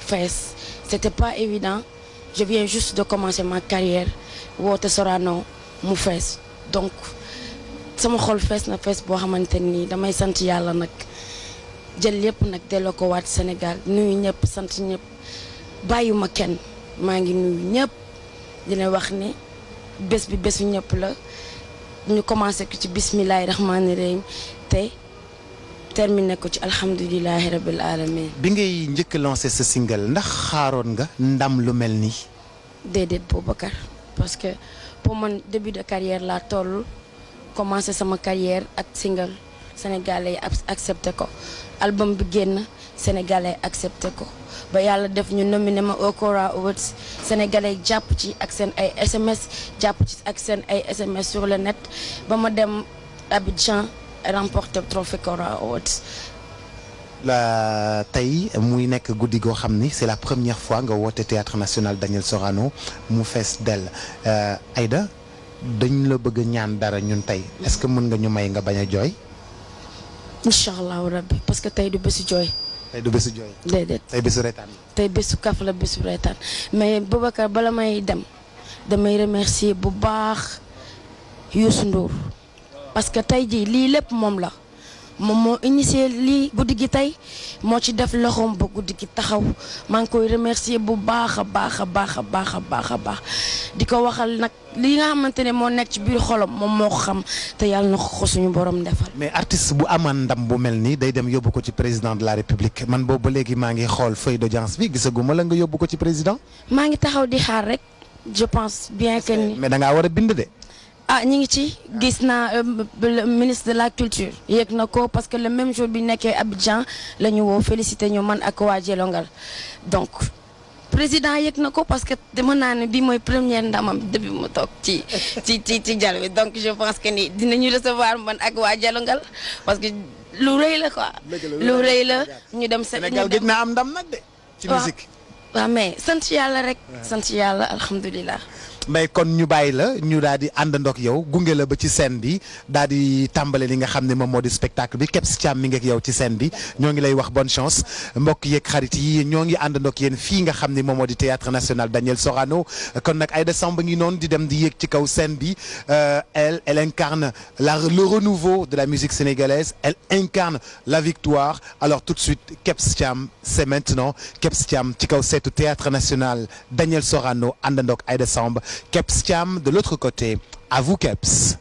fees c'était pas évident je viens juste de commencer ma carrière woote Sorano mu fees donc sama xol fees na fees boo xamante nii damay sant yàlla nag jël lépp nag delloo ko waat Sénégal nuyu ñëpp sant ñëpp bàyyuma kenn maa ngi nuyu ñëpp dina wax ni bés bi bésu ñëpp la ñu commencé ko ci bismillahi rahmaani rahim te terminé ko ci alhamdulilahi rabil alamin bi ngay njëkk lancé sa single ndax xaaroon nga ndam lu mel nii. déedéet Boubacar parce que pour man début de carrière laa toll commencé sama carrière ak single sénégalais yi accepté ko album bi génn sénégalais accepté ko ba yàlla def ñu nominé ma au Kora Awards sénégalais yi jàpp ci ak seen ay SMS jàpp ci ak seen ay SMS sur le net ba ma dem Abidjan remporté trophée Kora Awards la tey muy nekk guddi goo xam ni c'est la première fois nga woote théâtre national Daniel Sorano mu fees dell Aïda dañ la bëgg ñaan dara ñun tey est-ce que mën nga ñu may nga bañ a jooy. incha allahu rabbi parce que tey du bésu jooy. tey du bésu jooy. déedéet tey bésu reetaan. tey bésu kaf la bésu reetaan mais Boubacar bala may dem damay remercier bu baax Youssou Ndour parce que tey jii lii lépp moom la. moom moo initié lii guddi gi tey moo ci def loxoom ba guddi gi taxaw maa ngi koy remercier bu baax a baax a baax a baax a baax a baax di ko waxal nag li nga xamante ne moo nekk ci biir xolam moom moo ko xam te yàlla na ko suñu borom defal. mais artiste bu amaan ndam bu mel nii day dem yóbbu ko ci président de la république man boobu ba léegi maa ngi xool feuille d'audience bi gisaguma la nga yóbbu ko ci président. maa ngi taxaw di xaar rek je pense bien que ni. mais da ngaa war a bind de. ah ñi ngi ci gis naa le ministre de la culture yéeg na ko parce que le même jour bi nekkee Abidjan la ñu woo félicité ñu man ak waa Jelongal donc président yéeg na ko parce que dama naa ne bi mooy première ndamam depuis mu toog ci ci ci ci jal bi donc je pense que ni dinañu recevoir man ak waa Jelongal parce que lu rëy la quoi lu rëy la ñu dem Sénégal gëj naa am ndam nag de ci musique waaw mais sant yàlla rek sant yàlla alhamdulilah mais kon ñu bàyyi la ñu daal di àndandoo ak yow gunge la ba ci scène bi daal di tàmbale li nga xam ne moom moo di spectacle bi Kebs Thiam mi ngi ak yow ci scène bi ñoo ngi lay wax bonne chance mbokk yeeg xarit yi ñoo ngi àndandoo ak yéen fii nga xam ne moom moo di théâtre national Daniel Sorano kon nag Aïda Samb ngi noonu di dem di yéeg ci kaw scène bi elle elle incarne la le renouveau de la musique sénégalaise elle incarne la victoire alors tout de suite Kebs Thiam c'est maintenant Kebs Thiam ci kaw seetu théâtre national Daniel Sorano àndandoo ak Aïda Samb Kebs Thiam de l'autre côté à vous Kebs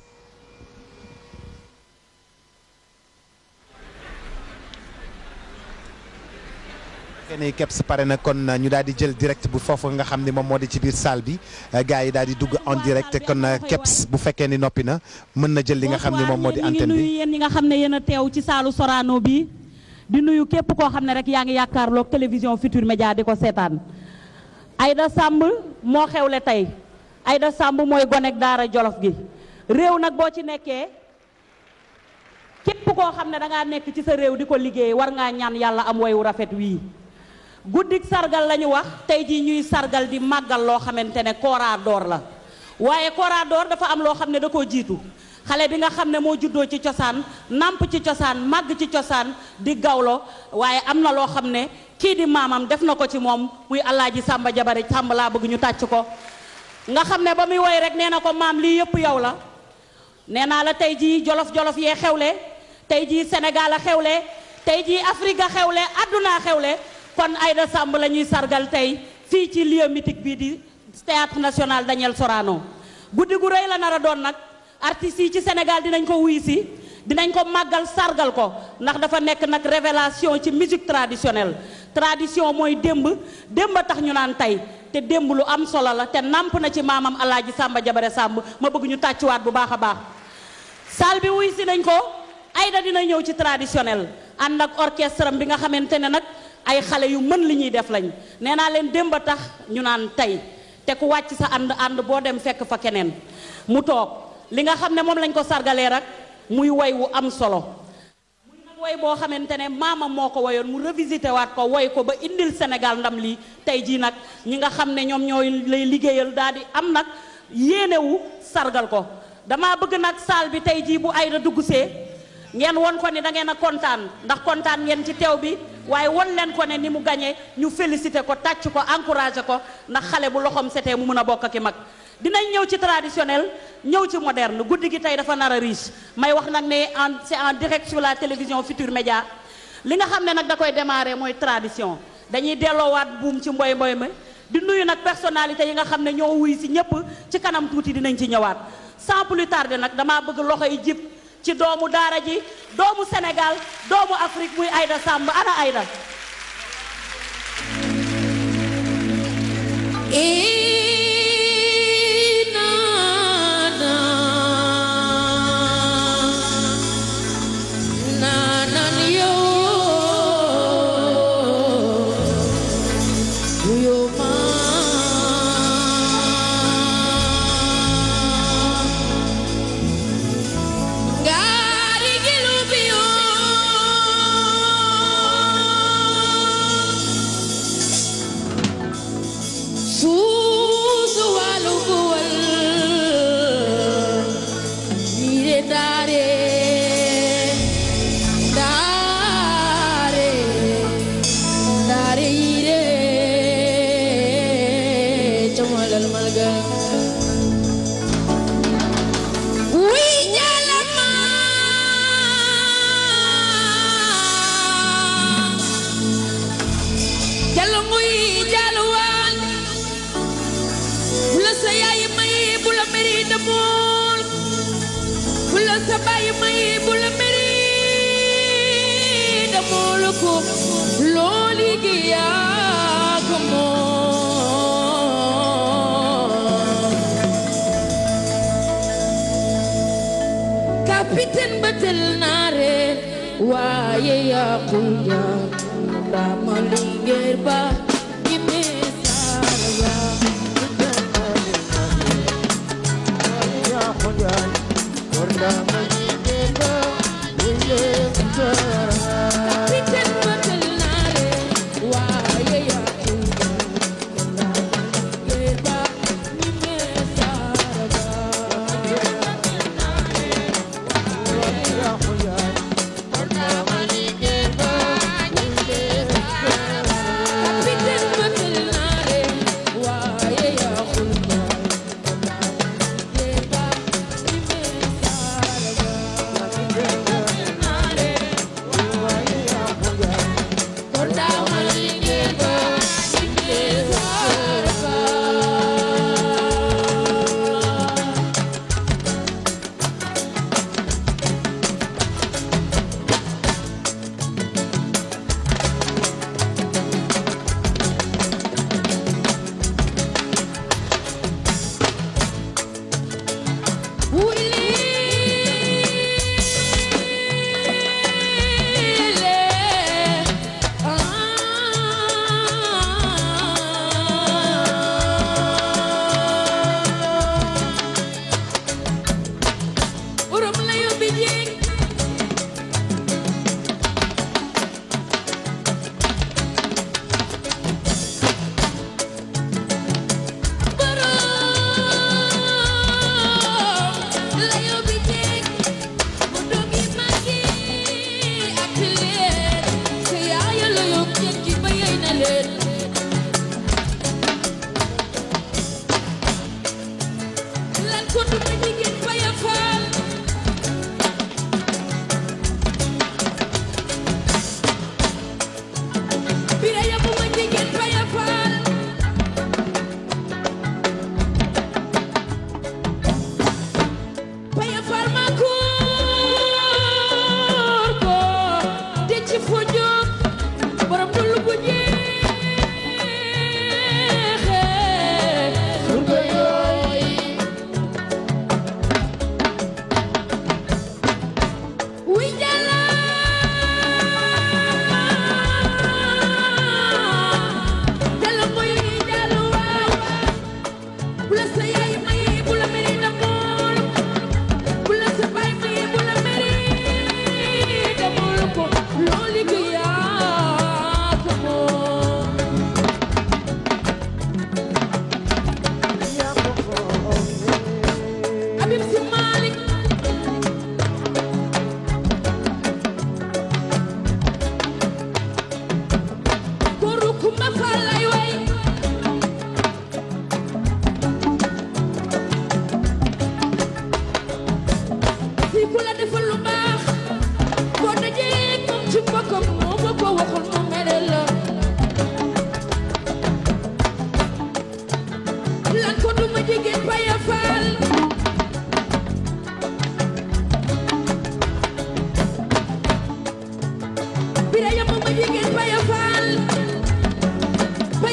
kenn Kebs pare na kon ñu daal di jël direct bu foofu nga xam ne moom moo di ci biir salle bi gars yi daal di dugg en direct kon Kebs bu fekkee ni noppi na mën na jël li nga xam ne moom moo di antenne bi nuyu yéen ñi nga xam ne yéen a teew ci saalu Sorano bi di nuyu képp koo xam ne rek yaa ngi yaakaarloog télévision Futur Média di ko seetaan Aïda Samb moo xewle tey Aïda Samb mooy gonek daara jolof gi réew nag boo ci nekkee képp koo xam ne da ngaa nekk ci sa réew di ko liggéey war ngaa ñaan yàlla am woyu rafet wii guddik sargal la ñu wax tey jii ñuy sargal di màggal loo xamante ne Kora Dor la waaye Kora Dor dafa am loo xam ne da koo jiitu xale bi nga xam ne moo juddoo ci cosaan namp ci cosaan màgg ci cosaan di gawlo waaye am na loo xam ne kii di maamam def na ko ci moom muy Alaaji Sàmba Jabare Sàmba laa bëgg ñu tàcc ko nga xam ne ba muy woy rek nee na ko maam lii yëpp yow la nee naa la tey jii jolof jolof yee xewle tey jii Sénégal a xewle tey jii Afrique a xewle adduna xewle kon Aïda Samb la ñuy sargal tey fii ci lieu mythique bii di théâtre national Daniel Sorano guddi gu rëy la nar a doon nag artistes yi ci Sénégal dinañ ko wuy si dinañ ko màggal sargal ko ndax dafa nekk nag révélation ci musique traditionnelle tradition mooy démb démb a tax ñu naan tey te démb lu am solo la te namp na ci maamam Alaaji Sàmba Jabare Sàmb ma bëgg ñu tàccuwaat bu baax a baax salle bi wuy si nañ ko Aïda dina ñëw ci traditionnel ànd ak orchestre bi nga xamante ne nag ay xale yu mën li ñuy def lañ nee naa leen démb a tax ñu naan tey te ku wàcc sa ànd ànd boo dem fekk fa keneen mu toog li nga xam ne moom lañ ko sargalee rek muy woy wu am solo muy nag woy boo xamante ne maamam moo ko woyoon mu revisité waat ko woy ko ba indil Sénégal ndam lii tey jii nag ñi nga xam ne ñoom ñooy lay liggéeyal daal di am nag yéenewu sargal ko dama bëgg nag saal bi tey jii bu Aïda dugg see ngeen won ko ni da ngeen a kontaan ndax kontaan ngeen ci teew bi waaye won leen ko ne ni mu gañe ñu félicité ko tàcc ko encouragé ko ndax xale bu loxoom setee mu mën a bokk ak i mag dinañ ñëw ci traditionnel ñëw ci moderne guddi gi tey dafa nar a riche may wax nag ne en c'est en direct sur la télévision Futur Média li nga xam ne nag da koy démarrer mooy tradition dañuy delloowaat buum ci mboy mboy ma di nuyu nag personnalité yi nga xam ne ñoo wuy si ñëpp ci kanam tuuti dinañ ci ñëwaat sans plus tarder nag damaa bëgg loxo yi jib ci doomu daara ji doomu Sénégal doomu Afrique muy Aïda Samb ana Aïda Kapiten betul nare Waye ya kuya Rama linggir ba Ime sarwa Kapiten betul nare Waye ya kuya Rama linggir ba Ime sarwa Kapiten betul nare Waye ya kuya Rama linggir ba Ime sarwa Konda malinge ba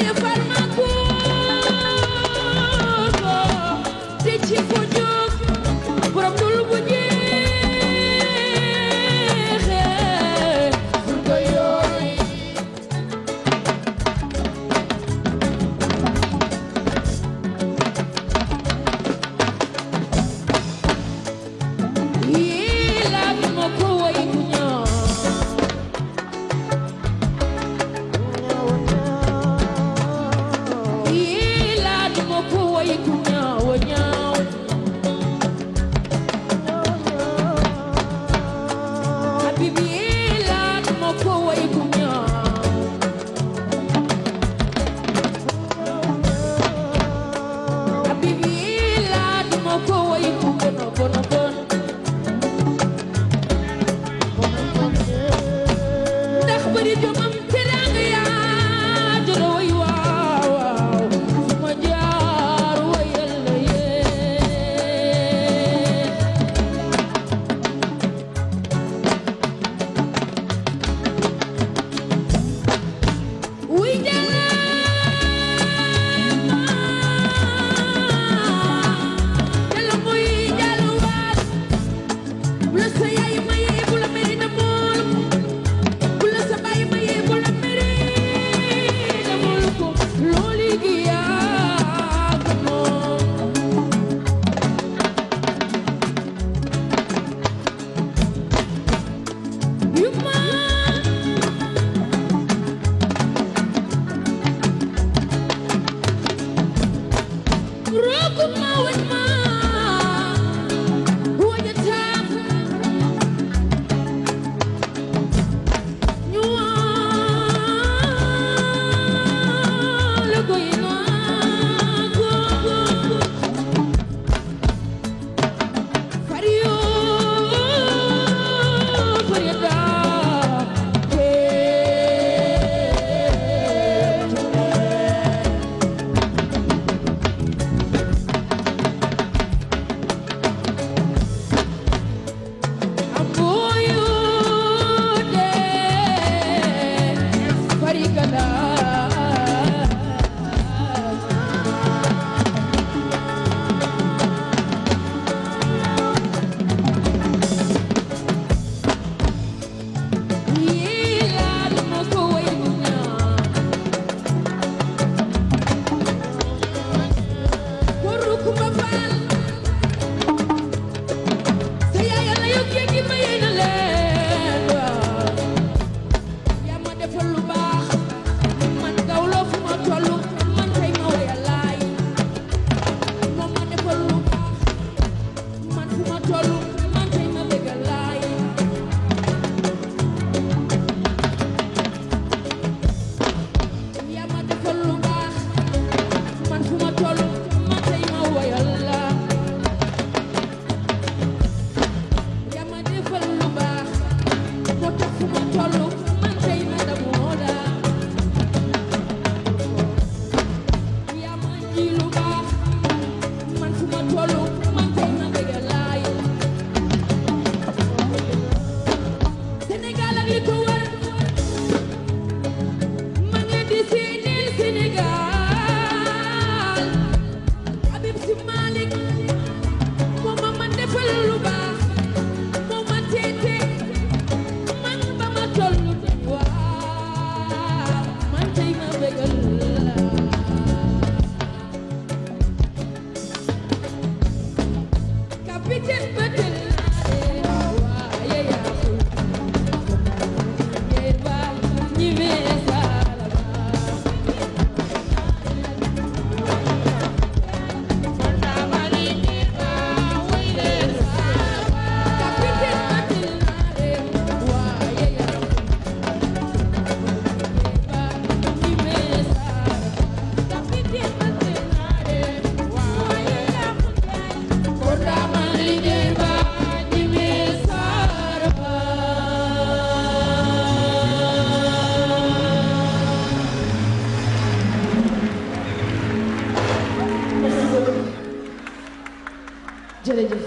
jërëjëf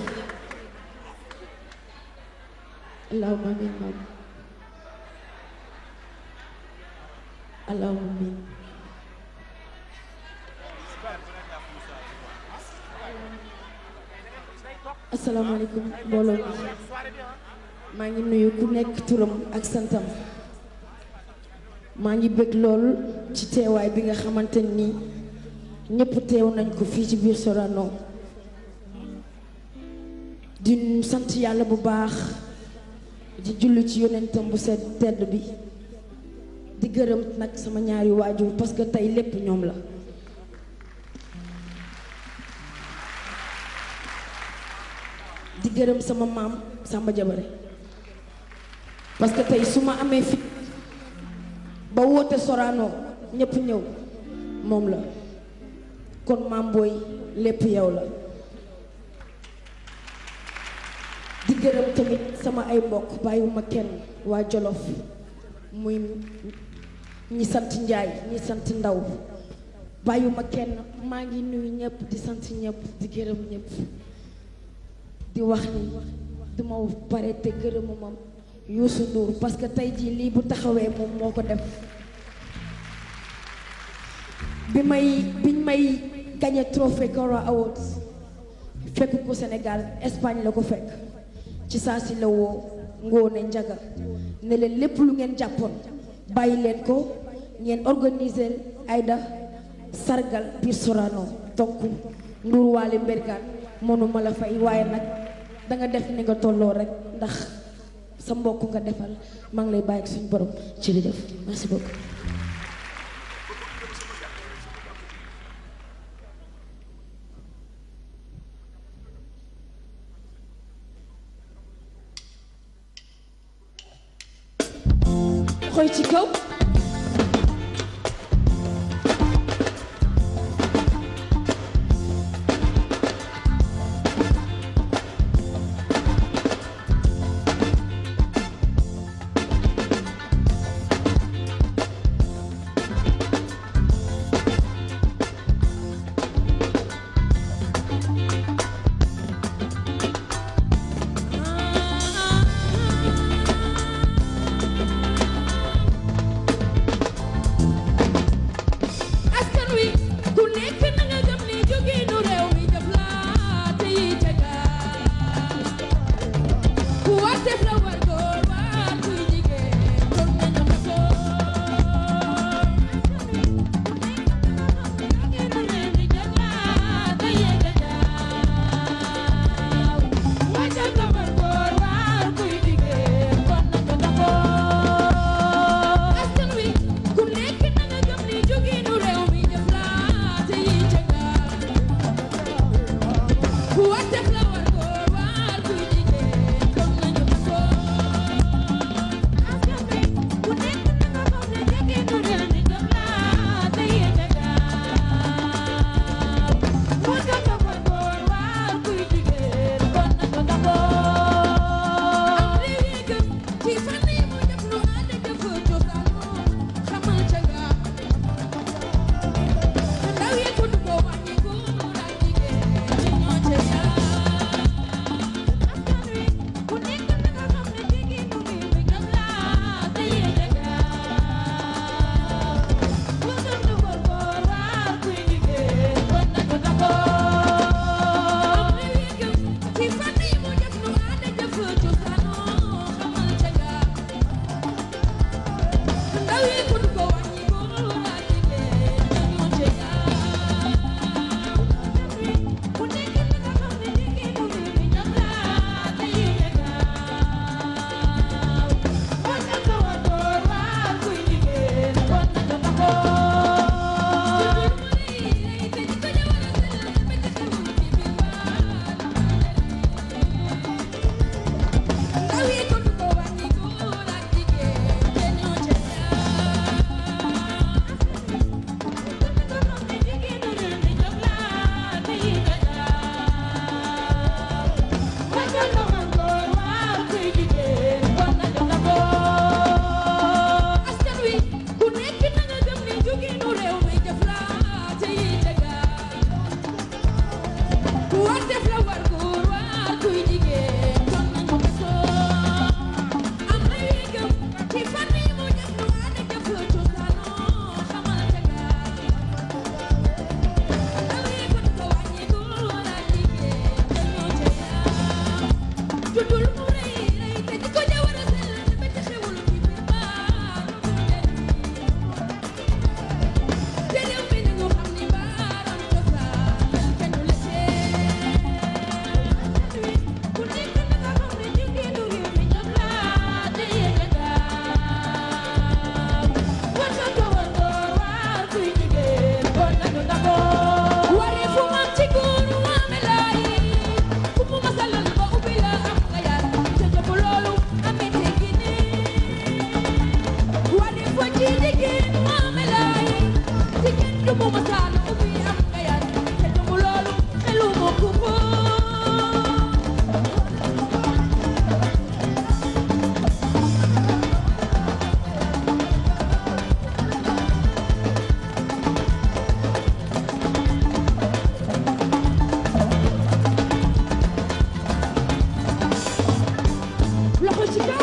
allahumma amin maam allahumma amin asalaamaaleykum mbooloo mi maa ngi nuyu ku nekk turam ak santam maa ngi bëgg lool ci teewaay bi nga xamante ni ñëpp teew nañ ko fii ci biir Sorano di sant yàlla bu baax di julli ci yonentam bu sedd tedd bi di gërëm nag sama ñaari waajur parce que tey lépp ñoom la di gërëm sama maam Samba Jabare parce que tey su ma amee fit ba woote Sorano ñëpp ñëw moom la kon maam booy lépp yow la di gërëm tamit sama ay mbokk bàyyiwuma kenn waa Jolof muy ñi sant Njaay ñi sant Ndaw bàyyiwuma kenn maa ngi nuyu ñëpp di sant ñëpp di gërëm ñëpp di wax ni duma pare te gërëmuma Youssou Ndour parce que tey jii lii bu taxawee moom moo ko def bi may biñ may gagné trophée Cora Awards fekk ko Sénégal Espagne la ko fekk ci saa si la woo Ngoone Njaga ne leen lépp lu ngeen jàppoon bàyyi leen ko ngeen organiser Aïda sargal biir Sorano donc Ndour Waly Mbergane mënuma la fay waaye nag danga def ni nga tolloo rek ndax sa mbokk nga defal maa ngi lay bàyyi ak suñu borom jërëjëf merci beaucoup. xoy ci kaw. mu masaan ubbi am nga yar te gëmu loolu xelu ma ku ko loxo ci kaw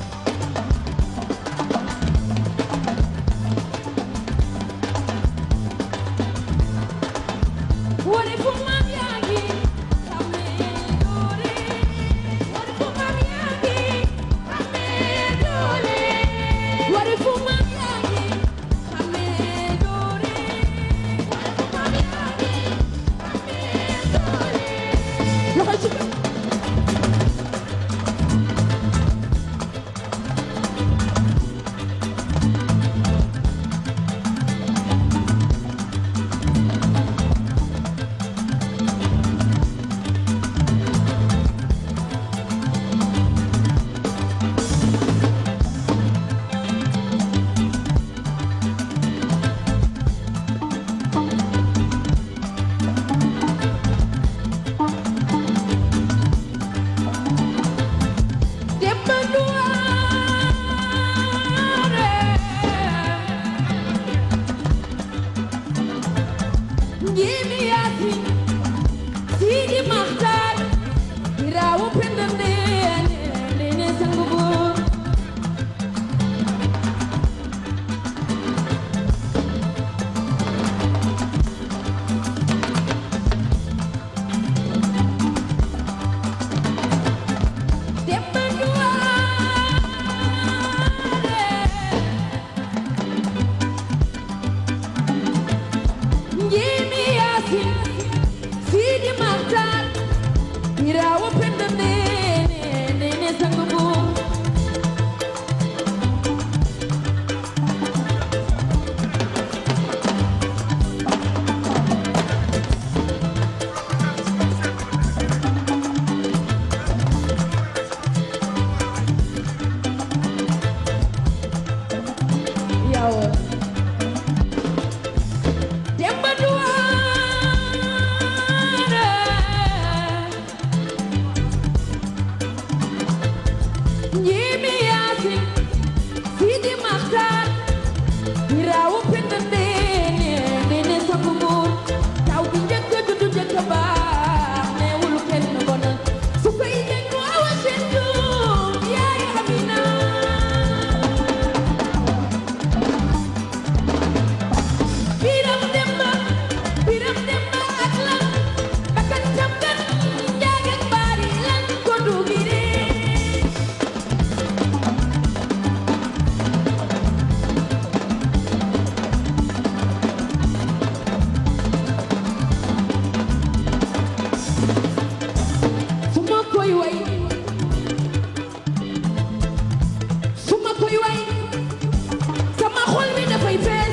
wari fu maam yaa ngi xamee doole wari fu maam yaa ngi xamee doole wari fu maam yaa ngi xamee doole wari fu maam yaa ngi xamee doole loxo ci kaw Demba Duwaare Njiimi Yaasin Sidi Maxtaar Biraawu Penda Ndeene Ndeene Sangu Buur Demba Duwaare Njiimi Yaasin Sidi Maxtaar Biraawu Penda Ndeene Ndeene Sangu Buur yow Demba Duwaare Njiimi Yaasin Sidi Maxtaar Biraawu Penda Ndeene Ndeene Sangu Buur taw bi njëkk a juddu njëkk a baax neewul kenn bonal su koy dégg awa seen doom yaay Amina Biram Demba Biram Demba ak lan bakkan tam kan njaag ak baari lan ko dugire su ma koy way su ma koy way sama xol mi dafay fees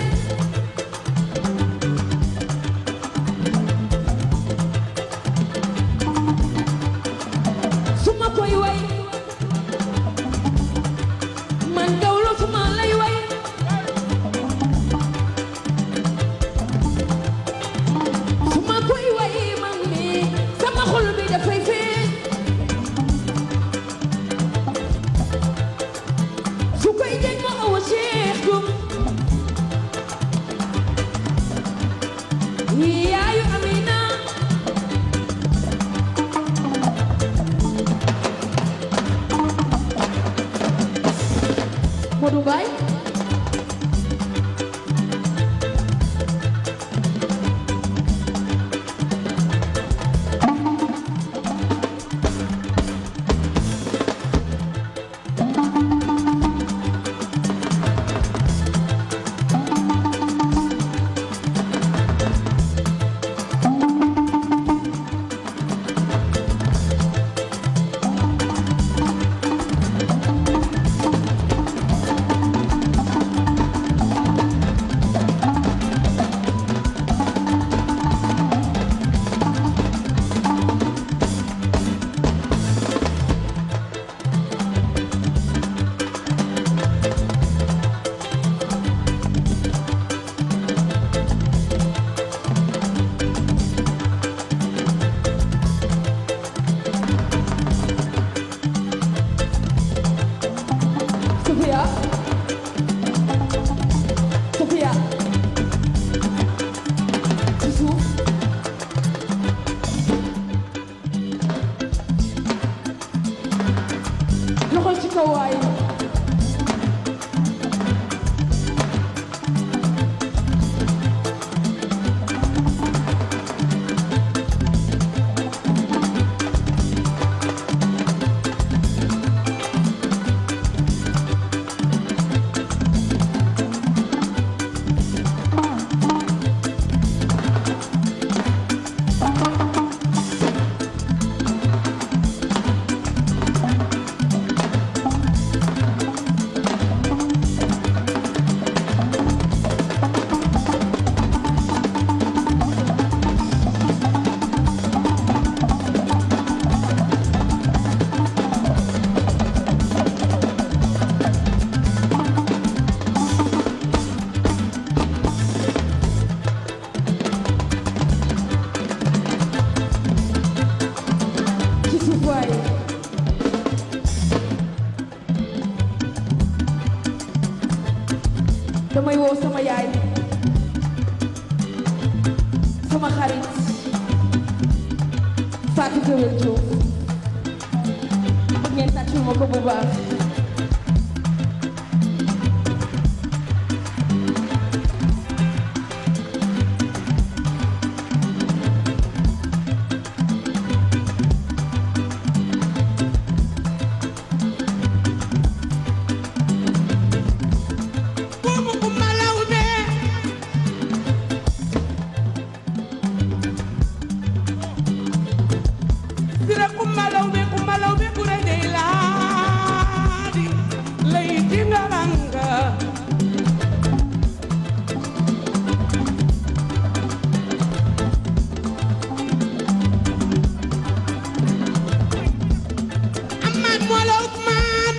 su ma koy way man gawlo su ma lay way su ma koy way man mi sama xol bi dafay fees su koy jeg ma awa Cheikh Dum yaayu Amina Modou Mbaye sama xarit Fatou Gueye Diouf bëgg ngeen tàccul ma ko bu baax Buubu Kumba Lawbe Sira Kumba Lawbe Kumba Lawbe kure dey laadi lay tingalanga Aman Mola Usman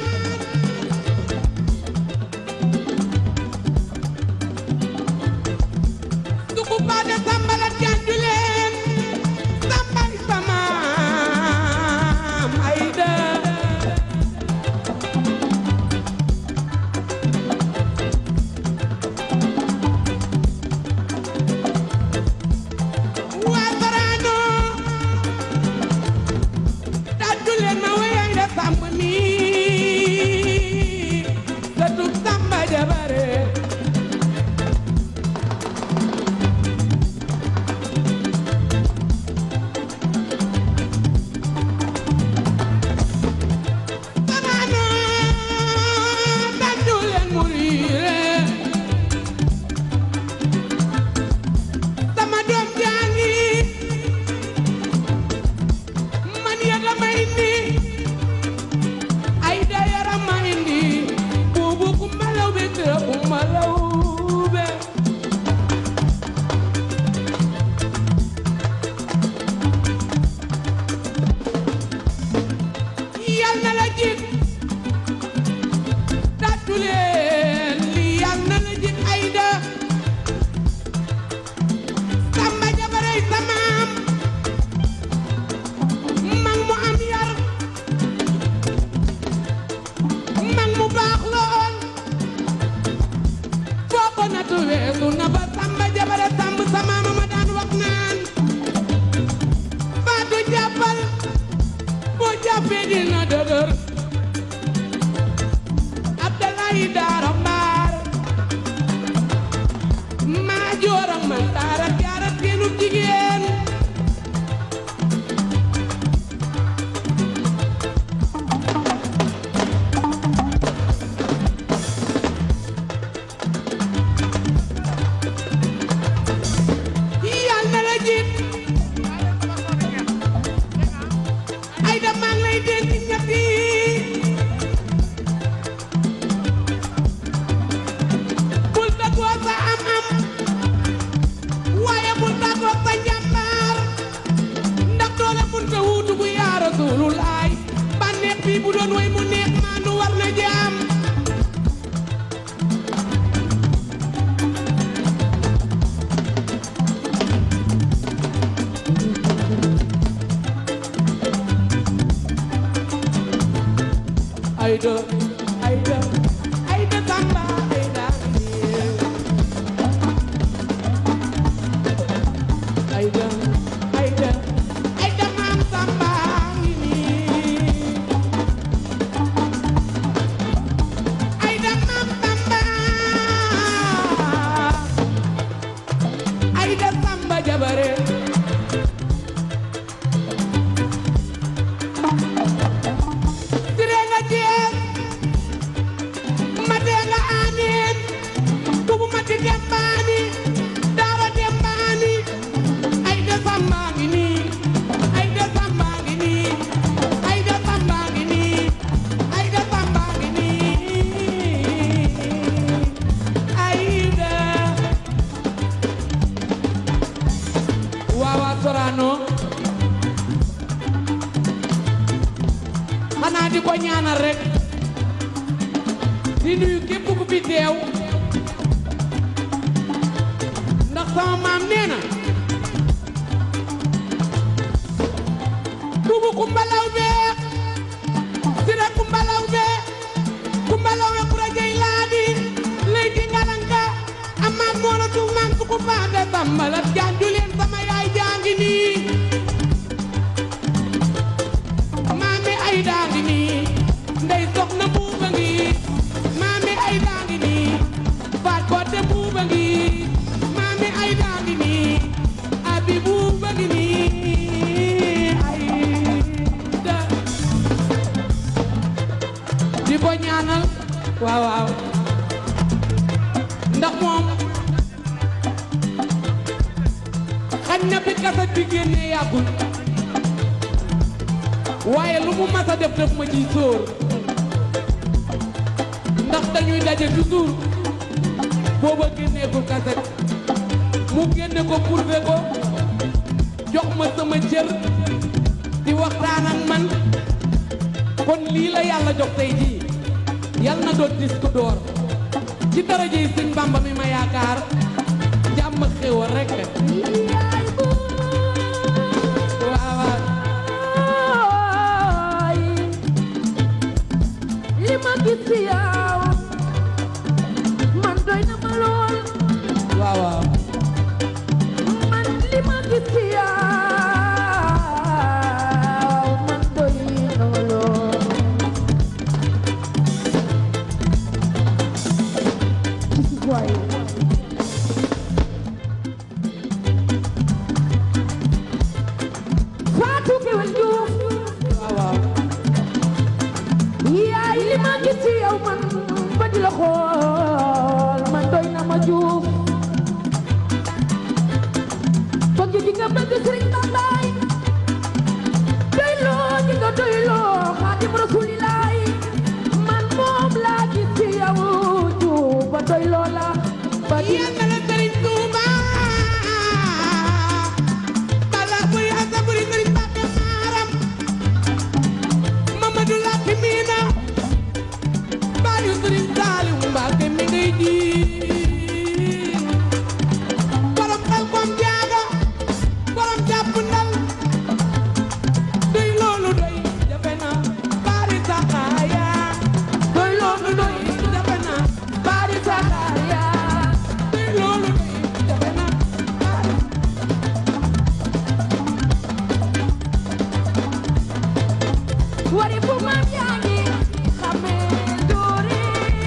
Duku pada sambalat janjulen Sampai sama Aida Wasarano Janjulen ma wayang da samb mi Datuk samba jabare Sarano Janjulen murire Sama doom jangi man yàlla ma indi ay dayara ma indi buubu kumba law be tëra kumba law be yal na la jik tàccu leen li yal na la jik ayda samba jabaray samaam mag mu am yar mag mu baax lool foo ko natu weesu na ba samba jabare samb sama mama daan wax naan faatu jàppal boo jàppee dina dëgër Abdalaay daara mbaar maa jooram man daara jaara seenu jigéen yal na la jiit ay da maa ngi lay dénk ñett yi bul tagoo sa am-am waaye bul tagoo sa njàmbaar ndax doole munta wuutu bu yaa Rasulullaay bànneex bi bu doon way mu neex maandu war na jaam Aida, Aida, Aida Samba, Aida Aida, Aida, Aida Mam Samba Aida Mam Samba Aida Samba Jabare Sire nga jeex ma dee nga aaneen bubu ma di dembaani daara dembaani ay de samba ngi nii ay de samba ngi nii ay de samba ngi nii ay de samba ngi nii ay de waaw waaw Sorano xanaa di ko ñaanal rek di nuyu képp ku fi teew ndax sama maam nee na bubu kumbalaw be sira kumbalaw be kumbalaw be kura jey laadi lay di ngalanka amaat moona tu man suku faande sambalat janju leen sama yaay ne bi kaset bi génnee yàggul waaye lu mu mas a def def ma ciy sóor ndax dañuy daje toujours booba génnee ko kaset mu génne ko prouvé ko jox ma sama cër di waxtaan ak man kon lii la yàlla jox tey jii yal na doon disque d'or ci daraja yi sëñ Bamba mi ma yaakaar jàmm ak xéwal rek waaw waaw li ma gis ci yow man doy na ma lool waaw waaw man li ma gis ci yow man doy na ma lool ci si waay Fatou Kewel Diouf waaw waaw yaay li ma gis ci yow man ba di la xool man doy na ma juuf bëgg di nga bëgg Sëriñ Bambaay doy loo di nga doy loo Xaadim Rasulilaay man moom laa gis ci yow juuf ba doy loo la ba di yal na la sëriñ Tuuba bala buri asa buri sëriñ Mbàkke maaram Mamadou Lakki miina baayu sëriñ Saaliw Mbàkke mi ngay ji borom xel kom jaaga borom jàpp ndal doy loolu doy jafe na bari saxaaya doy loolu doy jafe na bari saxaaya doy loolu doy jafe na bari wari fu maam yaa ngi xamee doore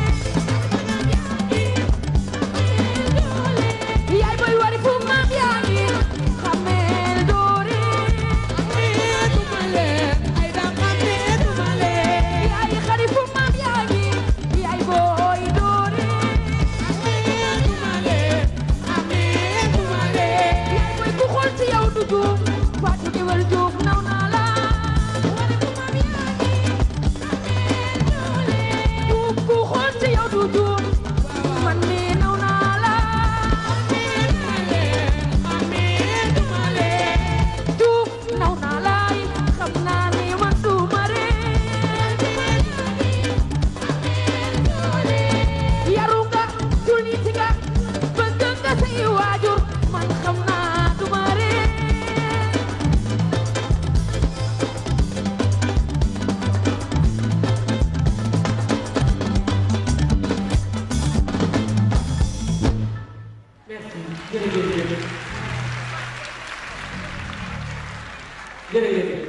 yaay boy wari fu maam yaa ngi xamee doore xameetuma leen ay da xameetuma leen yaay xari fu maam yaa ngi yaay boy doore xameetuma leen xameetuma leen yaay boy ku xool ci yow du juum Fatou Guewel Diouf naw naa la wari fu maam yaa ngi xamee doore juum ku xool ci yow du juum man mi naw naa la xameetuma leen Juuf naw naa laay xam naa ni man du ma ree yaru nga jullit nga bëgg nga say waajur man xam naa du ma ree merci jërëjëf jërëjëf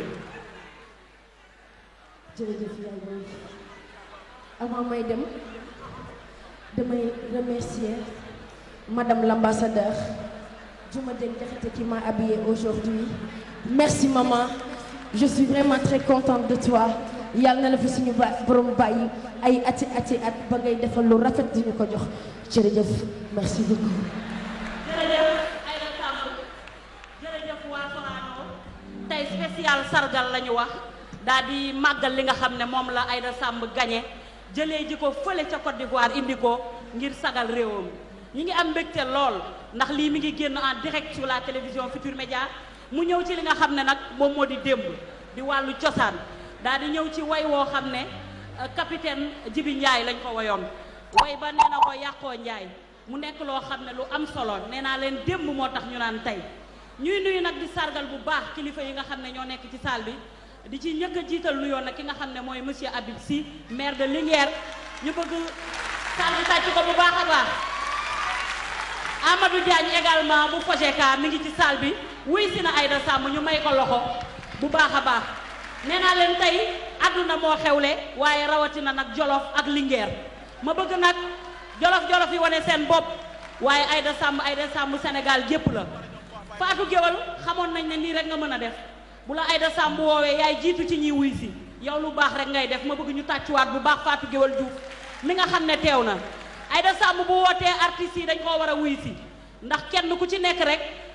jërëjëf yaay booy avant may dem damay remercier madame l'ambassadeur Diomadène Diakhaté qui m'a habillée aujourd'hui merci maman je suis vraiment très contente de toi yàlla na la fi suñu ba borom bàyyi ay ati ati at ba ngay defal lu rafet di ñu ko jox jërëjëf merci beaucoup jërëjëf Aïda Samb jërëjëf waa Sorano tey spécial sargal la ñu wax daal di màggal li nga xam ne moom la Aïda Samb gagné jëlee ji ko fële ca Côte d'Ivoire indi ko ngir sagal réewam ñi ngi am mbégte lool ndax lii mi ngi génn en direct sur la télévision Futur Média mu ñëw ci li nga xam ne nag moom moo di démb di wàllu cosaan daal di ñëw ci way woo xam ne euh, capitaine Jibi Ndiaye lañ ko woyoon way ba nee na ko yàqoo Ndiaye mu nekk loo xam ne lu am solo nee naa leen démb moo tax ñu naan tey ñuy nuyu nag di sargal bu baax kilifa yi nga xam ne ñoo nekk ci salle bi di ci njëkk a jiital nuyoon nag ki nga xam ne mooy monsieur Habib Sy maire de Linguère ñu bëgg salle bi tàcc ko bu baax a baax Amadou Diagne également bu Fojeka mi ngi ci salle bi wuy si na Aïda Samb ñu may ko loxo bu baax a baax nee naa leen tey àdduna moo xewle waaye rawatina nag Jolof ak Linguère ma bëgg nag Jolof-Jolof yi wane seen bopp waaye Aïda Samb Aïda Samb Sénégal gépp la Fatou Géwal xamoon nañ ne nii rek nga mën a def bu la Aïda Samb woowee yaay jiitu ci ñiy wuy si yow lu baax rek ngay def ma bëgg ñu tàccuwaat bu baax Fatou Géwal Diouf mi nga xam ne teew na Aïda Samb bu wootee artistes yi dañ koo war a wuy si ndax kenn ku ci nekk rek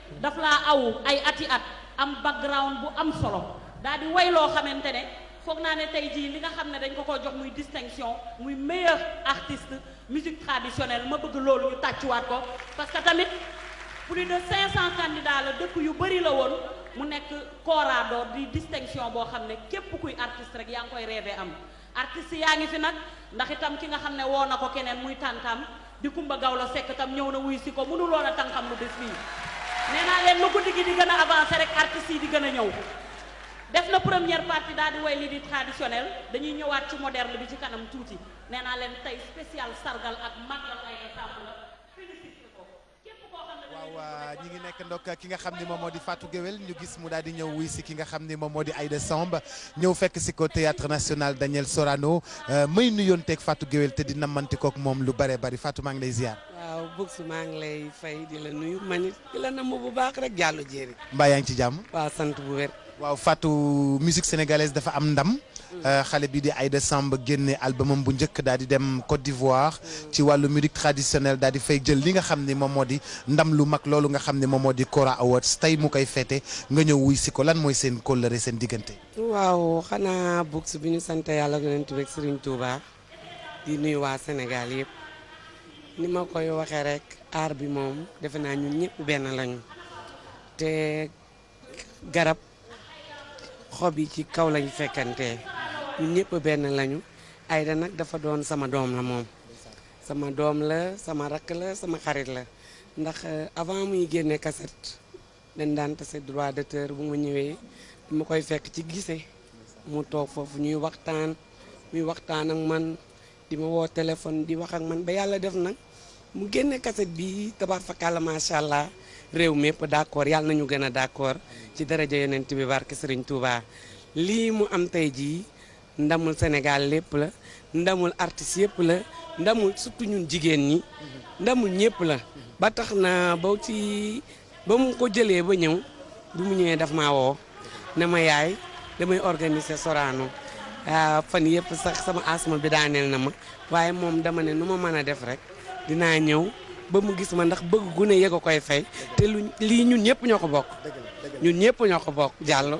daf laa aw ay ati at am background bu am solo daal di way loo xamante ne foog naa ne tey jii li nga xam ne dañ ko ko jox muy distinction muy meilleur artiste musique traditionnelle ma bëgg loolu ñu tàccuwaat ko parce que tamit plus de 500 candidats la dëkk yu bëri la woon mu nekk Kora d'or di distinction boo xam ne képp kuy artiste rek yaa ngi koy rêvé am artiste yaa ngi fi nag ndax itam ki nga xam ne woo na ko keneen muy tàntam di Kumba Gawlo Sekk tam ñëw na wuy si ko mënuloon a tànkam lu des fii nee naa leen lu guddi gi di gën a avancé rek artistes yi di gën a ñëw def na première partie daal di way li di traditionnel dañuy ñëwaat ci moderne bi ci kanam tuuti nee naa leen tey spécial sargal ak màggal ay na sàmm la félicité ko képp koo xam ne waaw waa ñi ngi nekk ndok ki nga xam ni moom moo di Fatou Guewel ñu gis mu daal di ñëw wuy si ki nga xam ni moom moo di Aïda Samb ñëw fekk si ko théâtre national Daniel Sorano may nuyoon teeg Fatou Guewel te di namanti kook moom lu bare bari Fatou maa ngi lay ziar. waaw Bouks maa ngi lay fay di la nuyu man it di la namm bu baax rek jàllu jéeri mbaa yaa ngi ci jàmm. waaw sant bu wér waaw Fatou musique sénégalaise dafa am ndam. xale bi di Aïda Samb génne albumam bu njëkk daal di dem Côte d'Ivoire. ci wàllu musique traditionnelle daal di fay jël li nga xam ni moom moo di ndam lu mag loolu nga xam ni moom moo di Kora Awards tey mu koy féete nga ñëw wuy si ko lan mooy seen kóllëre seen diggante. waaw xanaa Bouks bi ñu sant yàlla yonent bi ak Serigne Touba di nuyu waa Sénégal yëpp ni ma koy waxee rek aar bi moom defe naa ñun ñëpp benn lañu te garab xob yi ci kaw lañu fekkante ñun ñëpp benn lañu Aïda nag dafa doon sama doom la moom sama doom la sama rakk la sama xarit la ndax avant muy génne cassette dañ daan tase droit d'auteur bu ma ñëwee ma koy fekk ci gise mu toog foofu ñuy waxtaan muy waxtaan ak man di ma woo téléphone di wax ak man ba yàlla def nag mu génne cassette bi tabax fakàlla macha allah réew mépp d'accord yàlla nañu gën a d'accord ci daraja yonent bi barke Serigne Touba lii mu am tey jii ndamul Sénégal lépp la ndamul artiste yëpp la ndamul surtout ñun jigéen ñi ndamul ñëpp la ba tax na ba ci ba mu ko jëlee ba ñëw bi mu ñëwee daf maa woo ne ma yaay damay organiser Sorano fan yëpp sax sama asma bi daaneel na ma waaye moom dama ne nu ma mën a def rek dinaa ñëw ba mu gis ma ndax bëgg gu ne yëg a koy fay te lu lii ñun ñëpp ñoo ko bokk ñun ñëpp ñoo ko bokk jàllo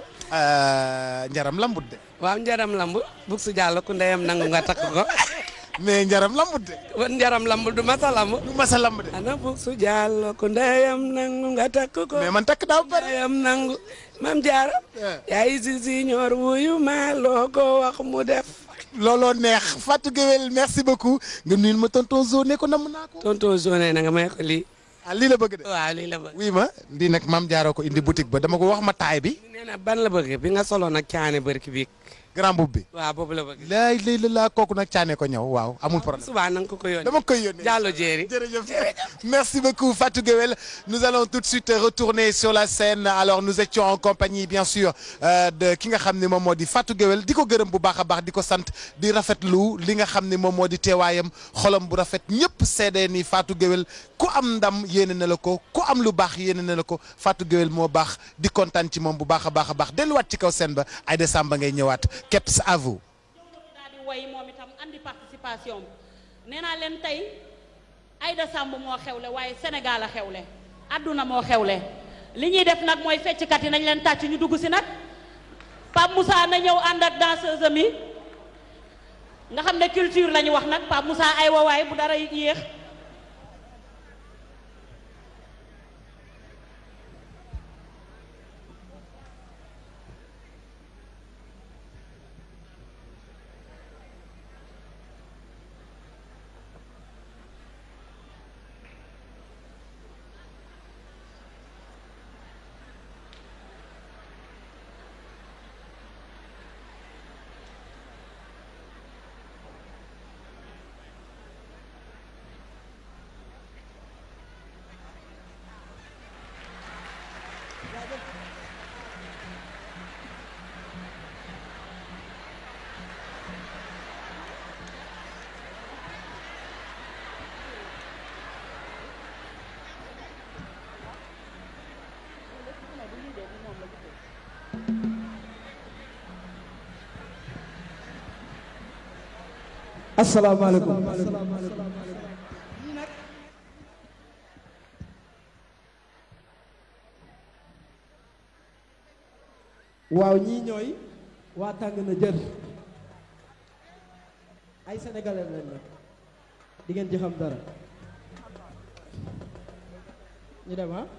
njaram lambut de. waaw njaram lamb bug su jàllo ku ndeyam nangu nga takk ko mais njaram lambut de. wan njaram lamb du masa lamb du masa lamb de. ana bug su jàllo ku ndeyam nangu nga takk ko mais man takk daaw pare. ndeyam nangu mam jaara yaay si si ñor wuyu ma loo ko wax mu def looloo neex Fatou Guewel merci beaucoup nga nuyul ma tonton Zo ne ko namm naa ko. tonton Zone na nga may ko lii ah lii la bëgg de. waaw lii la bëgg oui ma lii nag maam jaaroo ko indi boutique ba dama ko wax ma taay bi. nee na ban la bëgg bi nga solo nag caane bërki bi grand boub bi. waaw boobu la bëgg laay lay la laa kooku nag caane ko ñëw waaw amul problème. subaa na nga ko ko yónnee dama koy yónnee. Diallo Jéeri jërëjëf merci beaucoup Fatou Guewel nous allons tout de suite retourner sur la scène alors nous étions en compagnie bien sûr euh, de ki nga xam ne moom moo di Fatou Guewel di ko gërëm bu baax a baax di ko sant di rafetlu li nga xam ne moom moo di teewaayam xolam bu rafet ñëpp seede ni Fatou Guewel ku am ndam yéene na la ko ku am lu baax yéene na la ko Fatou Guewel moo baax di kontaan ci moom bu baax a baax a baax delluwaat ci kaw scène ba Aïda Samba ngay ñëwaat keps à vous. daal di way moom itam andi participation nee naa leen tey Aïda Samb moo xewle waaye Sénégal a xewle adduna moo xewle li ñuy def nag mooy fecckat yi nañ leen tàcc ñu dugg si nag Pape Moussa na ñëw ànd ak danseuse mi nga xam ne culture la ñu wax nag Pape Moussa ay wawaay bu dara yéex asalaamaaleykum waaw ñii ñooy waa tàng na jër ay sénégalais lañ nag di ngeen ci xam dara ñu dem ah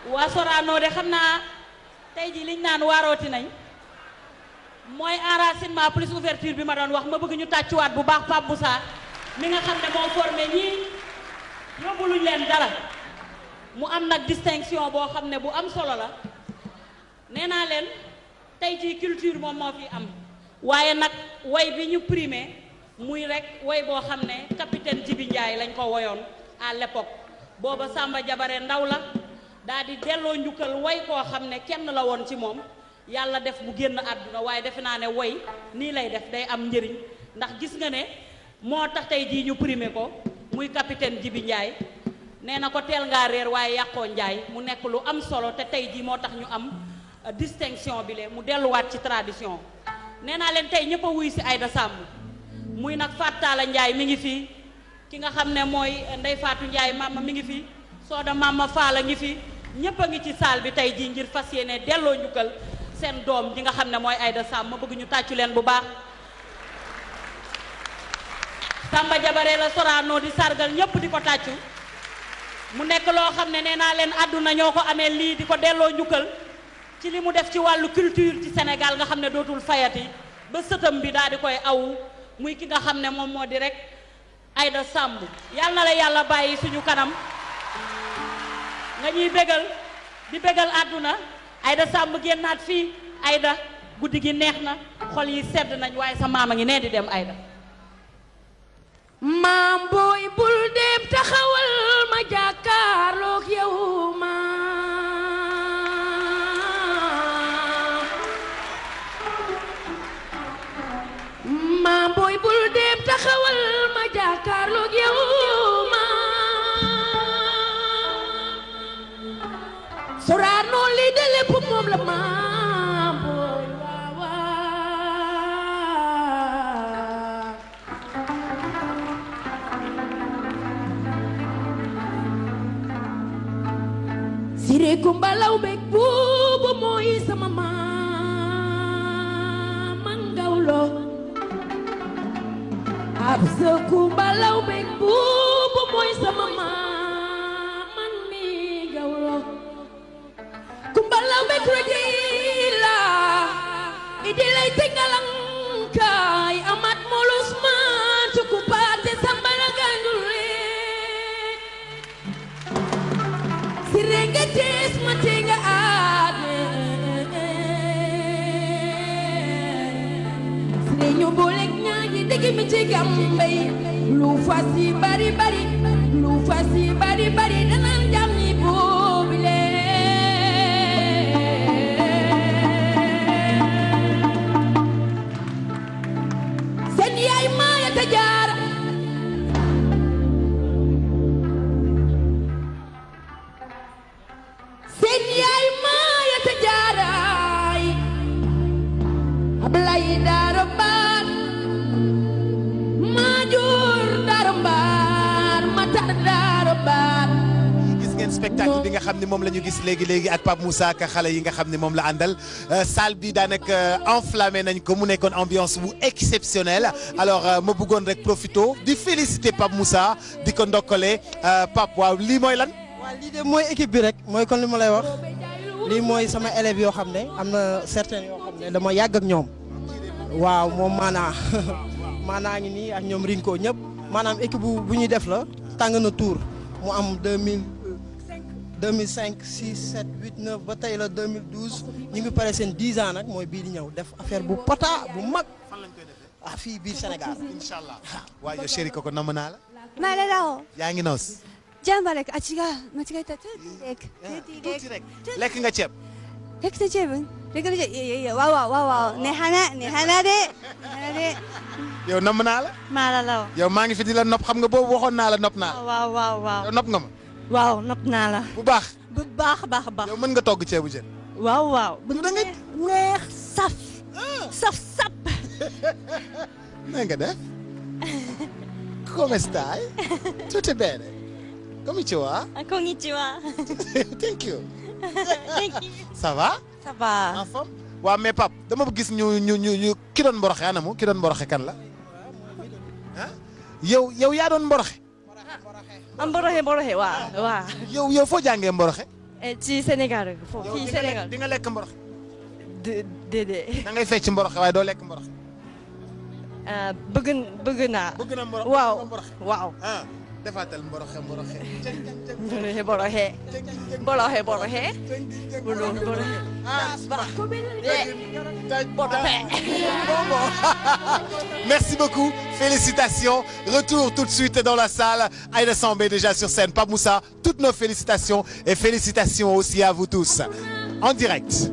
waa Sorano de xam naa tey jii liñ naan waarooti nañ mooy enracinement plus ouverture bi ma doon wax ma bëgg ñu tàccuwaat bu baax Pape Moussa mi nga xam ne moo formé ñii yóbbu luñ leen dara mu am nag distinction boo xam ne bu am solo la nee naa leen tey jii culture moom moo fi am waaye nag way bi ñu primé muy rek way boo xam ne capitaine Djibi Ndiaye lañ ko woyoon à l'époque booba Samba Jabare ndaw la daa di delloo njukkal way koo xam ne kenn la woon ci moom yàlla def mu génn àdduna waaye defe naa ne way nii lay def day am njëriñ ndax gis nga ne moo tax tey jii ñu primé ko muy capitaine Djibi Ndiaye nee na ko teel ngaa réer waaye yàqoo Ndiaye mu nekk lu am solo te tey jii moo tax ñu am euh, distinction bi le mu delluwaat ci tradition nee naa leen tey ñëpp a wuy si Aïda Samb muy nag Fattala Ndiaye mi ngi fi ki nga xam ne mooy Ndey Faatu Ndiaye mama mi ngi fi Sooda mama Faala ngi fi ñëpp a ngi ci saal bi tey jii ngir fas yéene delloo njukkal seen doom ji nga xam ne mooy Aïda Samb ma bëgg ñu tàccu leen bu baax Samba Jabare la Sorano di sargal ñëpp di ko tàccu mu nekk loo xam ne nee naa leen àdduna ñoo ko amee lii di ko delloo njukkal ci li mu def ci wàllu culture ci Sénégal nga xam ne dootul fayati ba sëtam bi daal di koy aw muy ki nga xam ne moom moo di rek Aïda Samb yal na la yàlla bàyyi suñu kanam nga ñuy bégal di bégal àdduna Aïda Samb génnaat fii Aïda guddi gi neex na xol yi sedd nañ waaye sa maama ngi nee di dem Aïda maam booy bul dem taxawal ma jàkkaarloog yow maam maam booy bul dem taxawal ma jàkkaarloog yow maam Sorano lii de lépp moom la maam booy waaw waaw Siré Kumba Lawbe buubu mooy sama maam man gawlo Absa Kumba Lawbe buubu mooy sama maam man mi gawlo Kumba Lawbe kroji la idi lay tengalang kay amat molus man cukupate sambala gandule Sirengetes matenga ade Sirenyo bolek nyanyi digi michi gambay Lu fasi bari bari Lu fasi bari bari Danan jamni bobile Sen yaay maya tajara seen yaay maaya te jaaraay ablay daaro baar maajoor daaro mbaar matar daaro baar gis ngeen spectacle bi nga xam ne moom la ñu gis léegi léegi ak Pape Moussa ak xale yi nga xam ne moom la àndal salle bi daanaka enflammé nañ ko mu nekkoon ambiance bu exceptionnelle alors ma bëggoon rek profito di féliciter Pape Moussa di ko ndokkale Pape waaw lii mooy lan. waaw lii de mooy équipe bi rek mooy kon li ma lay wax lii mooy sama élèves yoo xam ne am na certains yoo xam ne dama yàgg ak ñoom waaw moom maanaa maanaa ngi nii ak ñoom Rinko ñëpp maanaam équipe bu bu ñuy def la tàng na tour mu am 2000 2005 6 7 8 9 ba tey la 2012 ñu ngi pare seen 10 ans nag mooy bii di ñëw def affaire bu pota bu mag ah fii biir Sénégal incha allah waaye yow chéri koko namm naa la. マレラオ yaa ngi noos. ジャンバレクあ違う間違えたトゥーティーレクトゥーティーレク tuuti rek lekk nga ceeb. レクトチェブンレクトチェいやいやいやわわわわねはなねはなでねはなで yow namm naa la. マララ yow maa ngi fi di la nopp xam nga boobu waxoon naa la nopp naa la. オわわわ yow nopp nga ma. waaw nopp naa la bu baax. bu baax a baax a baax yow mën nga togg ceebu jën. waaw waaw bu da nga neex saf saf sap na nga def. come stai? Tutto bene? Come ci va? こんにちは Thank you. Thank you Ça va? ça va En forme? waaw mais Pape dama gis ñu ñu ñu ñu ki doon mboroxe anamu ki doon mboroxe kan la. ah yow yow yaa doon mboroxe. am boroxe boroxe waaw waaw yow yow foo jàngee mboroxe. Eh, ci Sénégal foofu yow fii di nga lekk Sénégal di nga lekk mborox dé- déedéet da ngay fecc mborox waaye doo lekk mborox Ah, bëgg bëgg naa bëgg na mborox waaw bëgg nga mborox waaw ah defaatal mboroxe mboroxe boroxe boroxe boroxe boroxe boroxe boroxe ah boroxe Merci beaucoup, félicitations. Retour tout de suite dans la salle. Aïda Sambé déjà sur scène. Pape Moussa, toutes nos félicitations et félicitations aussi à vous tous. En direct.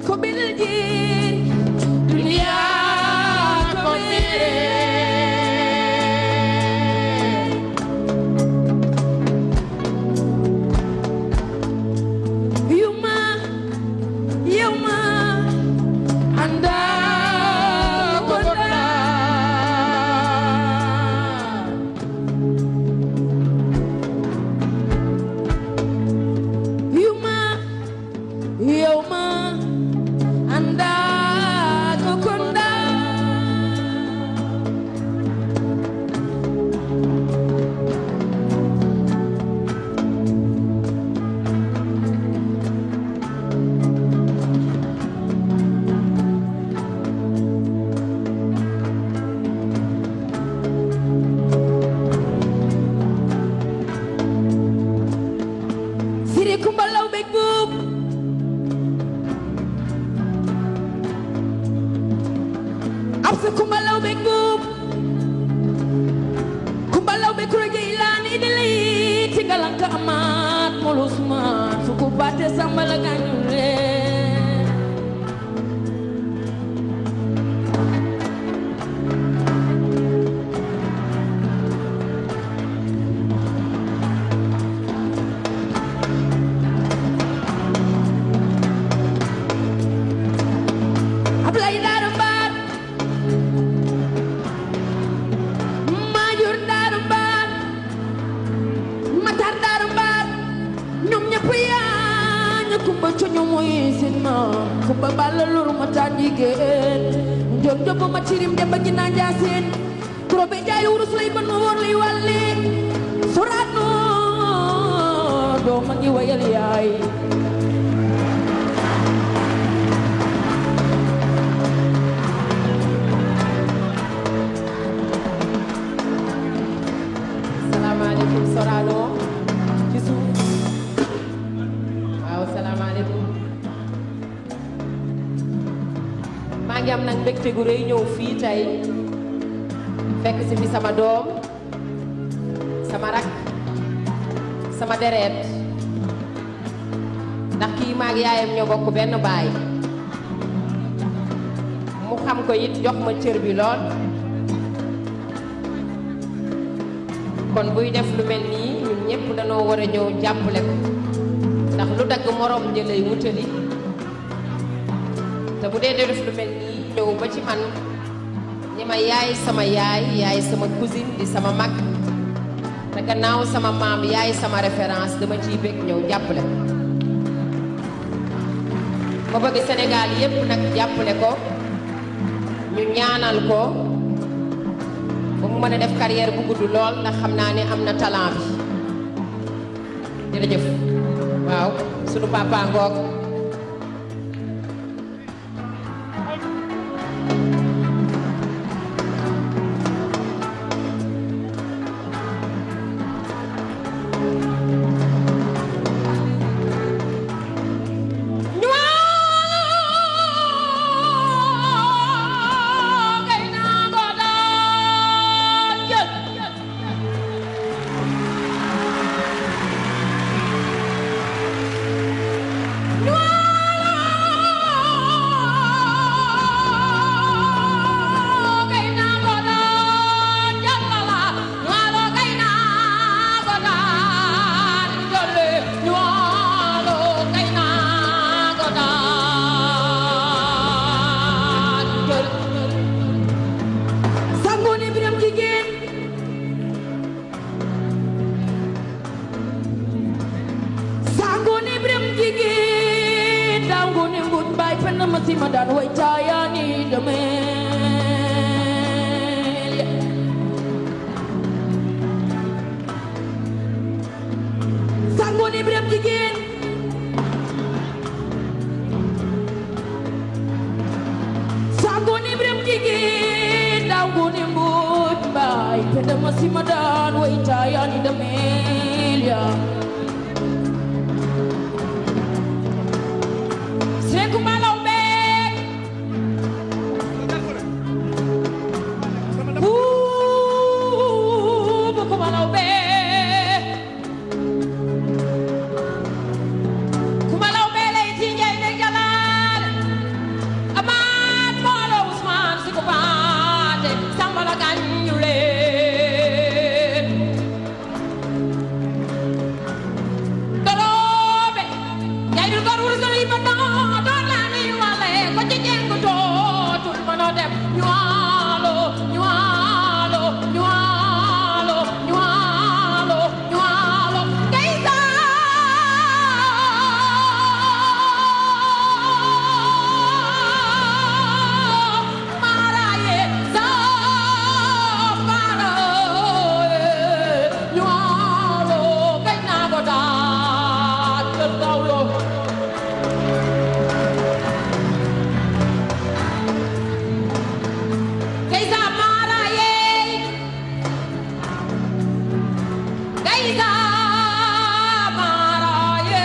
Yuma, yuma, anda kota. Yuma, yuma, anda kota. Siri kumbalaw big boop. Absa kumbalaw big boop. Kumbalaw big kuraje ilan idili. Tingalang ka amat mulus man. Suku bate sambal ganyure. Ablay darumbat. Majur darumbat. Matar darumbat. ñoom ñëpp yaa ñu kumba cu ñu muy sin ma kumba balla lur ma taan jigéen njom njom ma cirim dem ba gina njaaseen kuro be jaay wurus lay ban ma woon lay wàlle suraano doo ma ngi wayal yaay salaamaaleykum Sorano ci suuf waaw salaamaaleykum maa ngi am nag mbégte gu rëy ñëw fii tey fekk si fi sama doom sama rak sama deret ndax kii maag yaayam ñoo bokk benn baay mu xam ko it jox ma cër bi lool kon buy def lu mel nii ñun ñëpp dañoo war a ñëw jàppale ko ndax lu dagg morom jëlay wutali te bu dee def lu mel nii ñëw ba ci man ñi ma yaay sama yaay yaay sama cousine di sama mag te gannaaw sama maam yaay sama référence dama ciy bég ñëw jàppale ko ma bëgg Sénégal yépp nag jàppale ko ñu ñaanal ko ba mu mën a def carrière bu gudd lool ndax xam naa ne am na talent bi jërëjëf waaw sunu papa ngoog Sangoone biram jigéen Sangoone biram jigéen Dangoone mbut baay penn ma si ma daan way taayaani dameel Sangoone biram jigéen daan way taayaani dameel ya Seeku Malaw beek buubu ku Malaw beek ku Malaw bee lay ci njay ne jalaal amaat moolo Usmaan si ku baate sambala gañu leen doroobe yaay dul gor wurusal yi ba noo door laa ni wale ko ci jengu tootul mënoo dem ñu waalo ñu waalo ñu waalo ñu waalo ñu waalo ngay saa maaraaye saa maaraaye ñu waalo gañ naa ko daal kër gawlo Gayza maaraaye Gayza maaraaye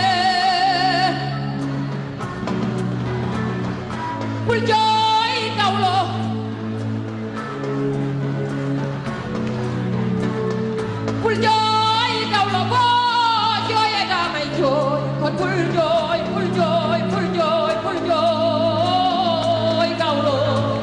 bul jooy gawlo bul jooy gawlo boo jooyee damay jooy kon bul jooy bul jooy bul jooy bul jooy gawlo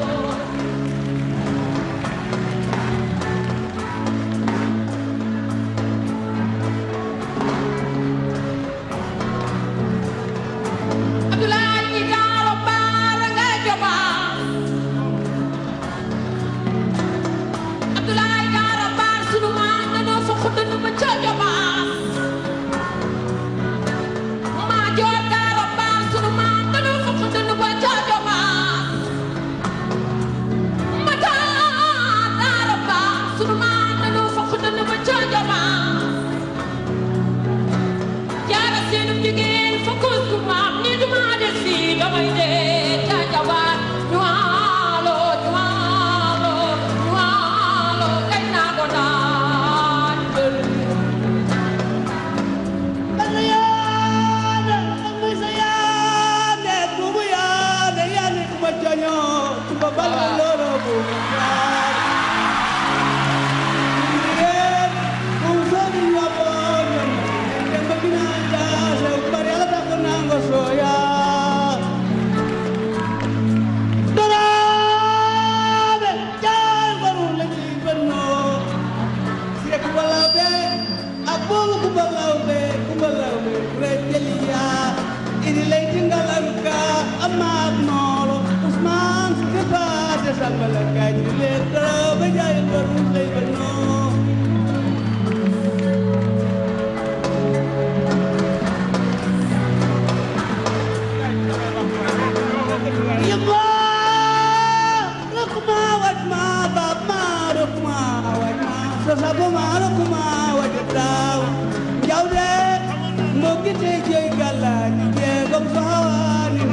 Abdoulaye ñi daaro baara nga joba Abdoulaye daaro baar sunu maa nanoo fa xuddanu ba ca joba maa joor daaro baar sunu maa nanoo fa xuddanu ba ca joba mata daaro baar sunu maa nanoo fa xuddanu ba ca joba jaara seenum jigéen fa kus ku maam ni du maa des fii damay dee ca jabaar ñu waalo ñu waalo ñu waalo kañ naa ko daan jël Danga yaane amma sa yaane bubu yaane yaane kuma joño kuma balga lolo bubu yaane kum soni wabonyo kemba bina jase bari ala tako nango soya Dorabe jay baru lagi beno Siya kubalabe Abolo kubalabe kubalabe Rejelia Ini lay tinggalan ka Amat nolo Usman Sekepa Desa balaga Jile Dorabe jay baru lagi beno Ya Allah Rukma wajma Bapma Rukma wajma Sesabuma Rukma wajdaw Jawde Mogite jey galani Jegom sawani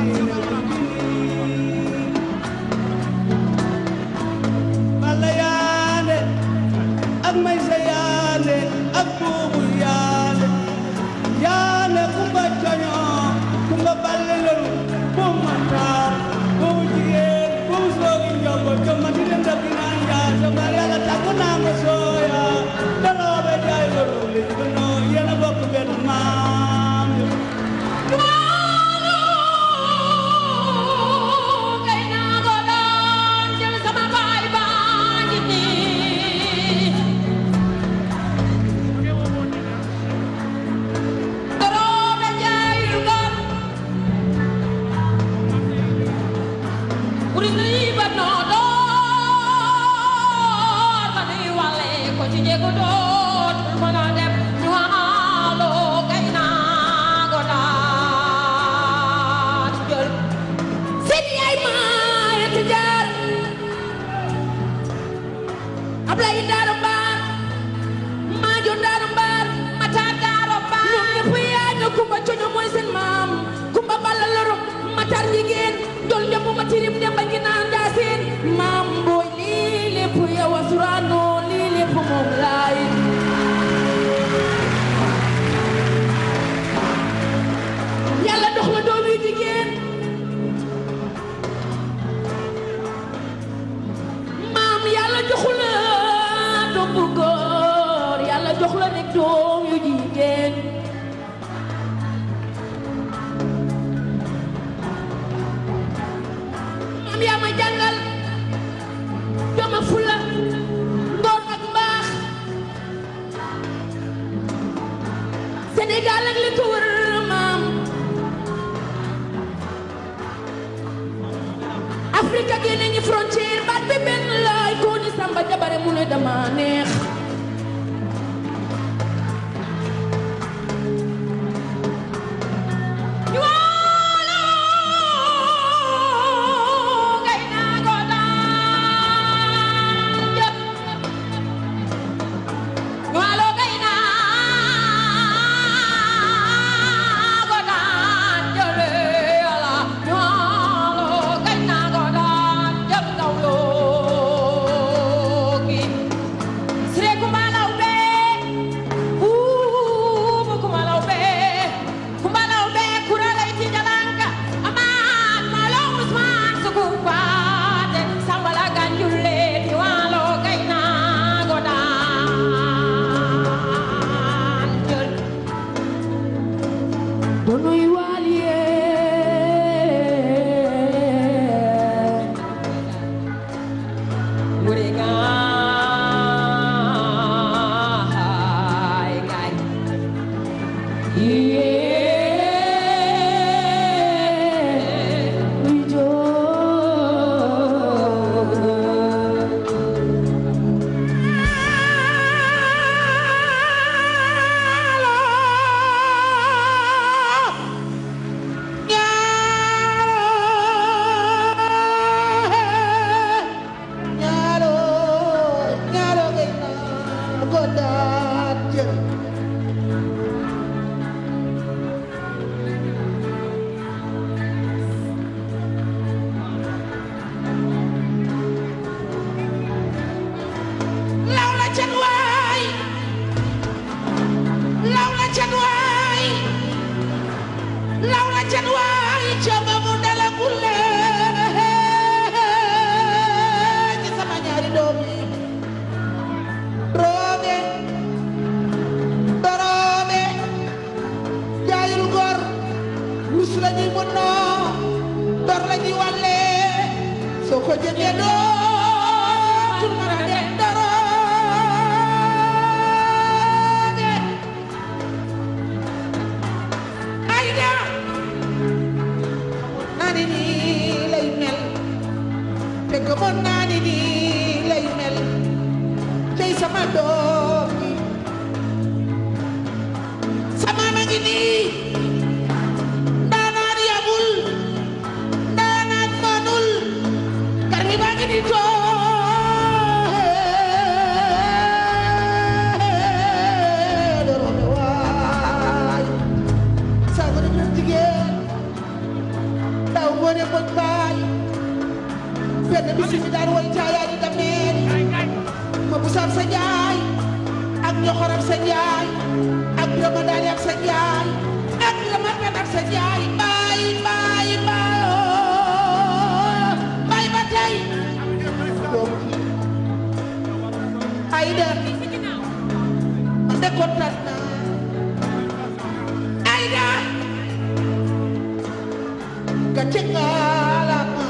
Balayane Ak may sayane Ak bubu yane Yane kumba coño Kumba balelon Bumata Bubu jigéen Bubu soogi njobo Jomati den dabinan ya Somari ala tako nanga soya Dalobe jay baruli Bano yena bokk benn maam Waalo Sénégal ak li ko wër maam Afrique ak yeneen ñi frontière baat bi benn laay koo ni Samba Jabare mu ne dama neex donuy waaliye ñaaro ñaaro ngay na godaat jël law la can waay law la can waay law la can waay cooba mu dalagul lee ci sama ñaari doom yi roobe doroobe jaayul gor rus la ñuy mënoo dor la ñuy wàlle soo ko jëndee dootul mën a dem doroobe ayda naa ni nii lay mel te gëmoon naa ni nii lay mel tey sama doom yi sama ma ngi nii ndaanaan yabul ndaanaan manul kar gi baa ngi nii too doroobe waay saa gën a jël jigéen daw ngoone mboj baay benn bisi mi daan woy caayaa di dameel ma busaab sa njaay ak ñoxoram sa njaay ak birama daani ak sa njaay ak birama pen ak sa njaay baay baay baay baay ba tey ayda man de kontaan naa ayda gàcce ngaalama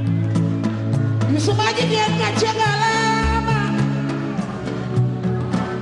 Yusuma jigéen gàcce ngaalama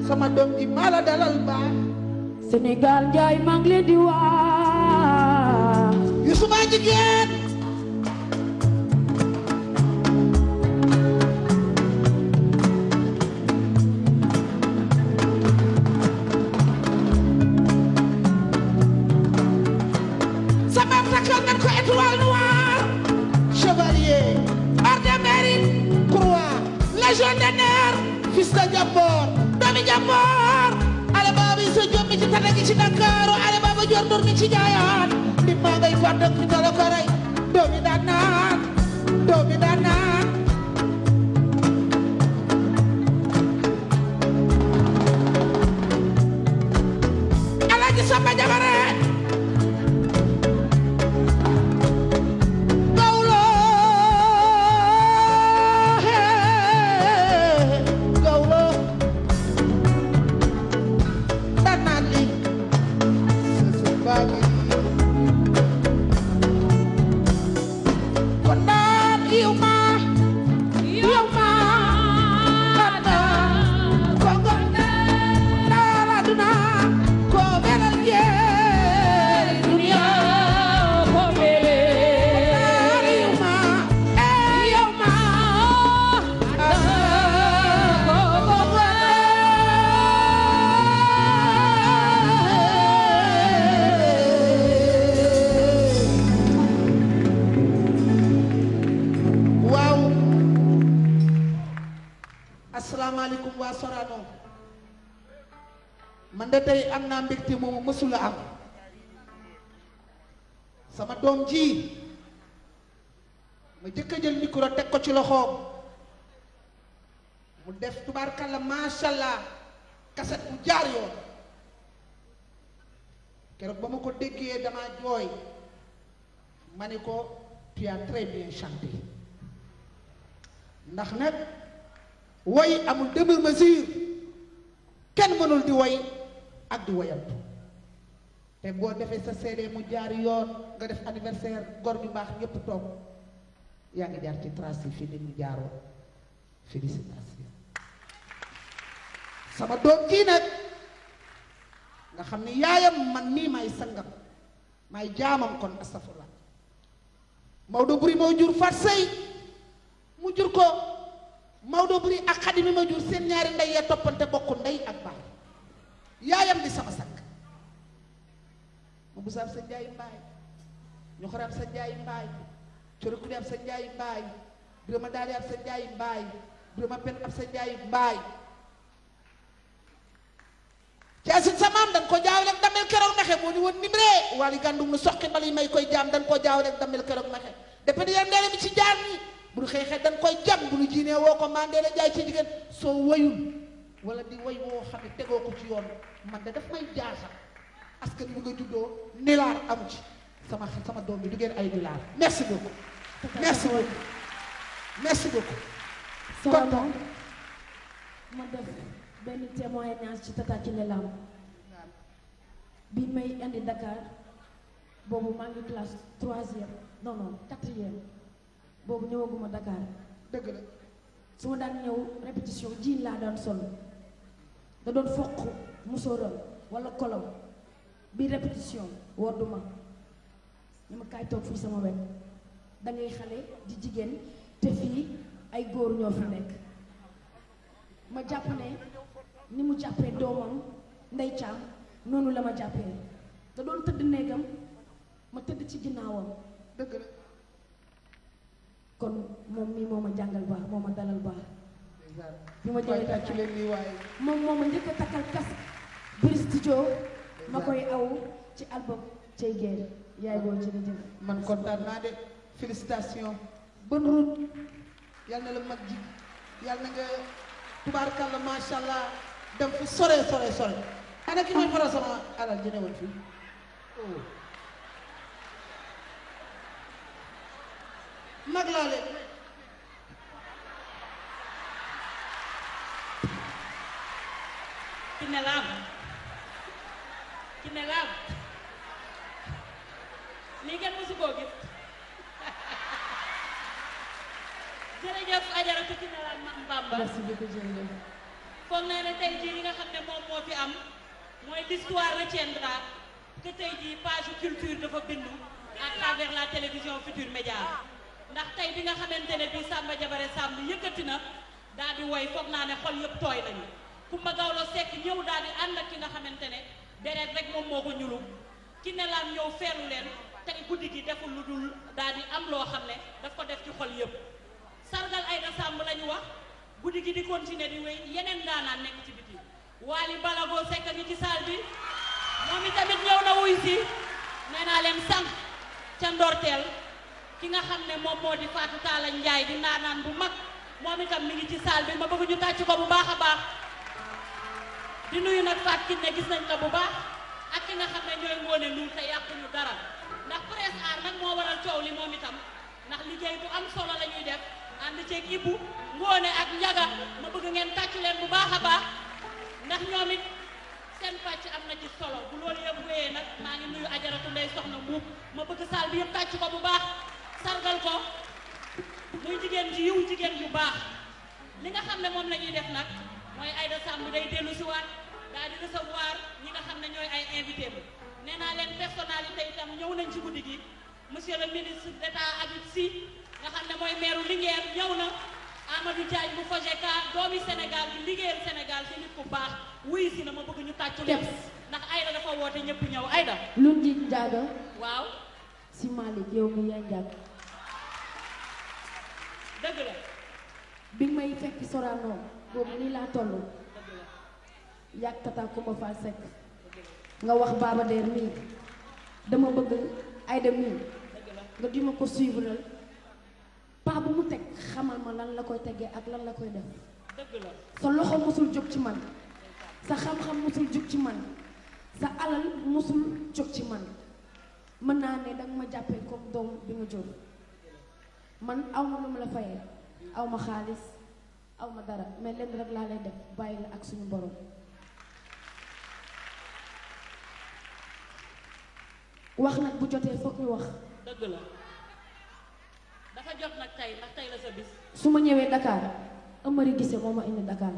sama doom ji maa la dalal baax Sénégal njaay maa ngi leen di wax Youssou maa jigéen sama takkal nañ ko étoile noire chevalier ordre de mérite croix légion d'honneur fils de Jamboor doomi Jamboor ale baba yi sa jommi ci tata gi ci Ndakaaru ale baba jor dur mi ci jaayaan li maa ngay fàttak fi tala ko rey doomi daan naan doomi daan naan Alaaji Samba Jabare Gawlo hee Gawlo daan naan li sësë baa ngi kon naan yiw ma yiw ma ko gon daala duna ko belal jeeri duniya ko bele yiw ma yiw ma ko waaw asalaamaaleykum waa Sorano man de tey am naa mbégte moomu mësula am sama doom ji ma jëkk a jël micro teg ko ci loxoom mu def tubaarkalla macha allah kaset bu jaar yoon keroog ba ma ko déggee damaa jooy ma ni ko tu as très bien chanté ndax nag woy amul demi mesure kenn mënul di woy ak di woyantu te boo defee sa CD mu jaar yoon nga def anniversaire gor ñu baax ñépp toog yaa ngi jaar ci trace yi fii nit ñu jaaroon félicitation sama doom kii nag nga xam ni yaayam man nii may sangam may jaamam kon astafurlah Maodo buri moo jur fat sëy mu jur ko Maodo buri ak xadi mi ma jur seen ñaari ndey ya toppante bokku ndey ak baay yaayam di sama sakk ma bu saab sa njaay mbaay ñu xoraab sa njaay mbaay coro kudi ab sa njaay mbaay birama daali ab sa njaay mbaay birama pen ab sa njaay mbaay caasin sa maam dañ ko jaawale ak damel keroog naxe moo ni woon nimree wali gàndum nu soqi bal yi may koy jaam dañ koo jaawale ak damel keroog naxe defe ni ndeele mi ci jaar ni bu nu xeexee dañ koy jam bu nu jiinee woo ko maa ndeele jaay ci jigéen soo wayul wala di way woo xam ne tegoo ko ci yoon man de daf may jaaxal askan bi nga juddoo nilaar amu ci sama sama doom bi du ngeen ay nilaar merci beaucoup merci beaucoup merci beaucoup Sorano ma def benn témoignage ci Tata Kiné Lam bi may indi Dakar boobu maa ngi classe troisième non non quatrième boobu ñëwaguma Dakar dëgg la su ma daan ñëw répétition jiin laa daan sol da doon foq musóoram wala kolom bi répétition wodduma ñu ma kaay toog fii sama wet da ngay xale di jigéen te fii ay góor ñoo fi nekk ma jàpp ne ni mu jàppee doomam ndey caam noonu la ma jàppee da doon tëdd néegam ma tëdd ci ginnaawam dëgg la kon moom mii moo ma jàngal baax moo ma dalal baax bi ma waaye jëlee tàccu leen nii waaye moom moo ma njëkk a takkal casque biir studio ma koy aw ci album cey géer yaay boo jërëjëf man kontaan naa de félicitation bonne route yal na la mag ji yal na nga tubaarkàlla macha allah dem fu sore sore sore ana ki mooy faral sama alal ji newoon fii oh. mag laa leen Kiné Lam Kiné Lam lii ngeen mosu koo gis jërëjëf Ajaratu Kiné Lam Mam Bamba merci beaucoup jërëjëf foog naa ne tey jii li nga xam ne moom moo fi am mooy l'histoire retiendra que tey jii page culture dafa bindu à travers la télévision Futur Média ndax tey bi nga xamante ne bii Samba Jabare Samb yëkkati na daal di woy foog naa ne xol yëpp tooy nañu Kumba Gawlo Seck ñëw daal di ànd ak ki nga xamante ne deret rek moom moo ko ñulu ki ne laan ñëw feelu leen tey guddi gi deful lu dul daal di am loo xam ne daf ko def ci xol yëpp sargal Aïda Samb la ñu wax guddi gi di continuer di wéy yeneen daanaan nekk ci biti Waly Balago Seck a ngi ci salle bi moom itamit ñëw na wuy si nee naa leen sànq ca ndorteel ki nga xam ne moom moo di Fatou Talla Ndiaye di naanaan bu mag moom itam mi ngi ci salle bi ma bëgg ñu tàcc ko bu baax a baax di nuyu nag Fatou Kiné gis nañ la bu baax ak ki nga xam ne ñooy ngoone nuur te yàquñu dara ndax presse aar nag moo waral coow li moom itam ndax liggéey bu am solo la ñuy def ànd ceeg Ibou ngoone ak Njaga ma bëgg ngeen tàcc leen bu baax a baax ndax ñoom it seen pàcc am na ci solo bu loolu yëpp wéyee nag maa ngi nuyu ajaratu ndey soxna mbuub ma bëgg saal bi yëpp tàcc ko bu baax sargal ko muy jigéen ji yiw jigéen yu baax li nga xam ne moom la ñuy def nag mooy Aïda Samb day dellu si waat daal di recevoir ñi nga xam ne ñooy ay invité ba nee naa leen personnalité itam ñëw nañ ci guddi gi monsieur le ministre d'État Habib Sy nga xam ne mooy maire Linguère ñëw na Amadou Diagne bu Fojeka doomi Sénégal bi liggéeyal Sénégal ci nit ku baax wuy si na ma bëgg ñu tàccu leen ndax Aïda dafa woote ñëpp ñëw Aïda lu njiit jaaga waaw si Malick yow mi yaa njàgg dëgg la bi nga may fekk Sorano boobu nii laa toll yàgg tata Kumba Fall Seck nga wax Baba Der mii dama bëgg Aïda mii nga di ma ko suivre paa bu mu teg xamal ma lan la koy tegee ak lan la koy def dëgg la sa loxo musul jóg ci man sa xam-xam musul jóg ci man sa alal musul jóg ci man mën naa ne danga ma jàppee comme doom bi nga jur man aw ma lu ma la fayee aw ma xaalis aw ma dara mais lenn rek laa lay def bàyyi la ak suñu borom wax nag bu jotee foog ñu wax dëgg la dafa jot nag tey ndax tey la sa bis su ma ñëwee Dakar Amari Gise moo ma indi Dakar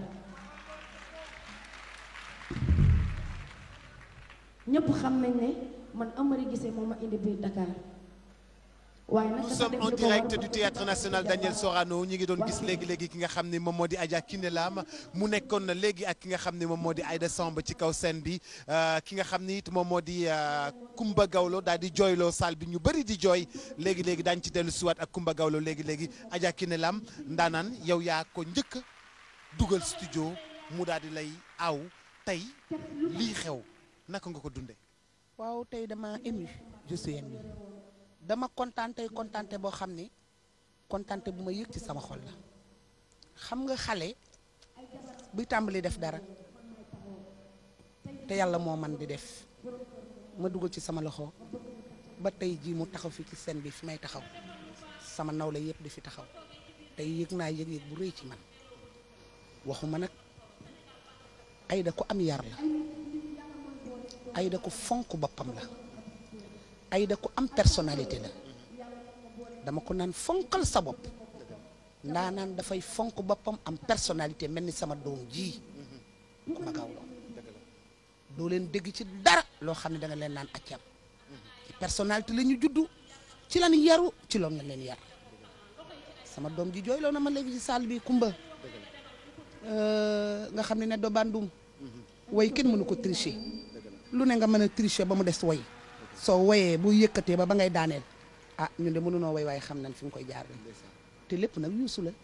ñépp xam nañ ne man Amari Gise moo ma indi biir Dakar waaye nag nous dafa sommes def en li ko war direct du théâtre national Daniel Sorano ñi ngi doon gis léegi léegi ki nga xam ne moom moo di Adja Kiné Lam mu nekkoon na léegi ak ki nga xam ne moom moo di Aïda Samb ci kaw scène bi ki nga xam ni it moom moo di Kumba Gawlo daal di jooyloo salle bi ñu bëri di jooy léegi léegi daañu ci dellu siwaat ak Kumba Gawlo léegi léegi Adja Kiné Lam ndaanaan yow yaa ko njëkk a dugal studio mu daal di lay aw tey lii xew naka nga ko dunde waaw tey dama ému je suis ému dama kontaan tey kontaante boo xam ni kontaante bu ma yëg ci sama xol la xam nga xale buy tàmbali def dara te yàlla moo man di def ma dugal ci sama loxo ba tey jii mu taxaw fi ci scène bi fi may taxaw sama nawle yëpp di fi taxaw tey yëg naa yëg-yëg bu rëy ci man waxuma nag Aïda ku am yar la Aïda ku fonk boppam la Aïda ku am personnalité la dama ko naan fonkal sa bopp ndaa naan dafay fonk boppam am personnalité mel ni sama doom ji ku ma gaaw doo leen dégg ci dara loo xam ne da nga leen naan accam ci personnalité la ñu juddu ci lan yaru ci loolu nga leen yar sama doom ji jooyloo na ma léegi ci salle bi kumba nga xam ne ne do bandum way kenn mënu ko tricher lu ne nga mën a tricher ba mu des way soo woyee bu yëkkatee ba ba ngay daaneel ah ñun de mënunoo way waaye xam nañ fi mu koy jaar te lépp nag yuusu la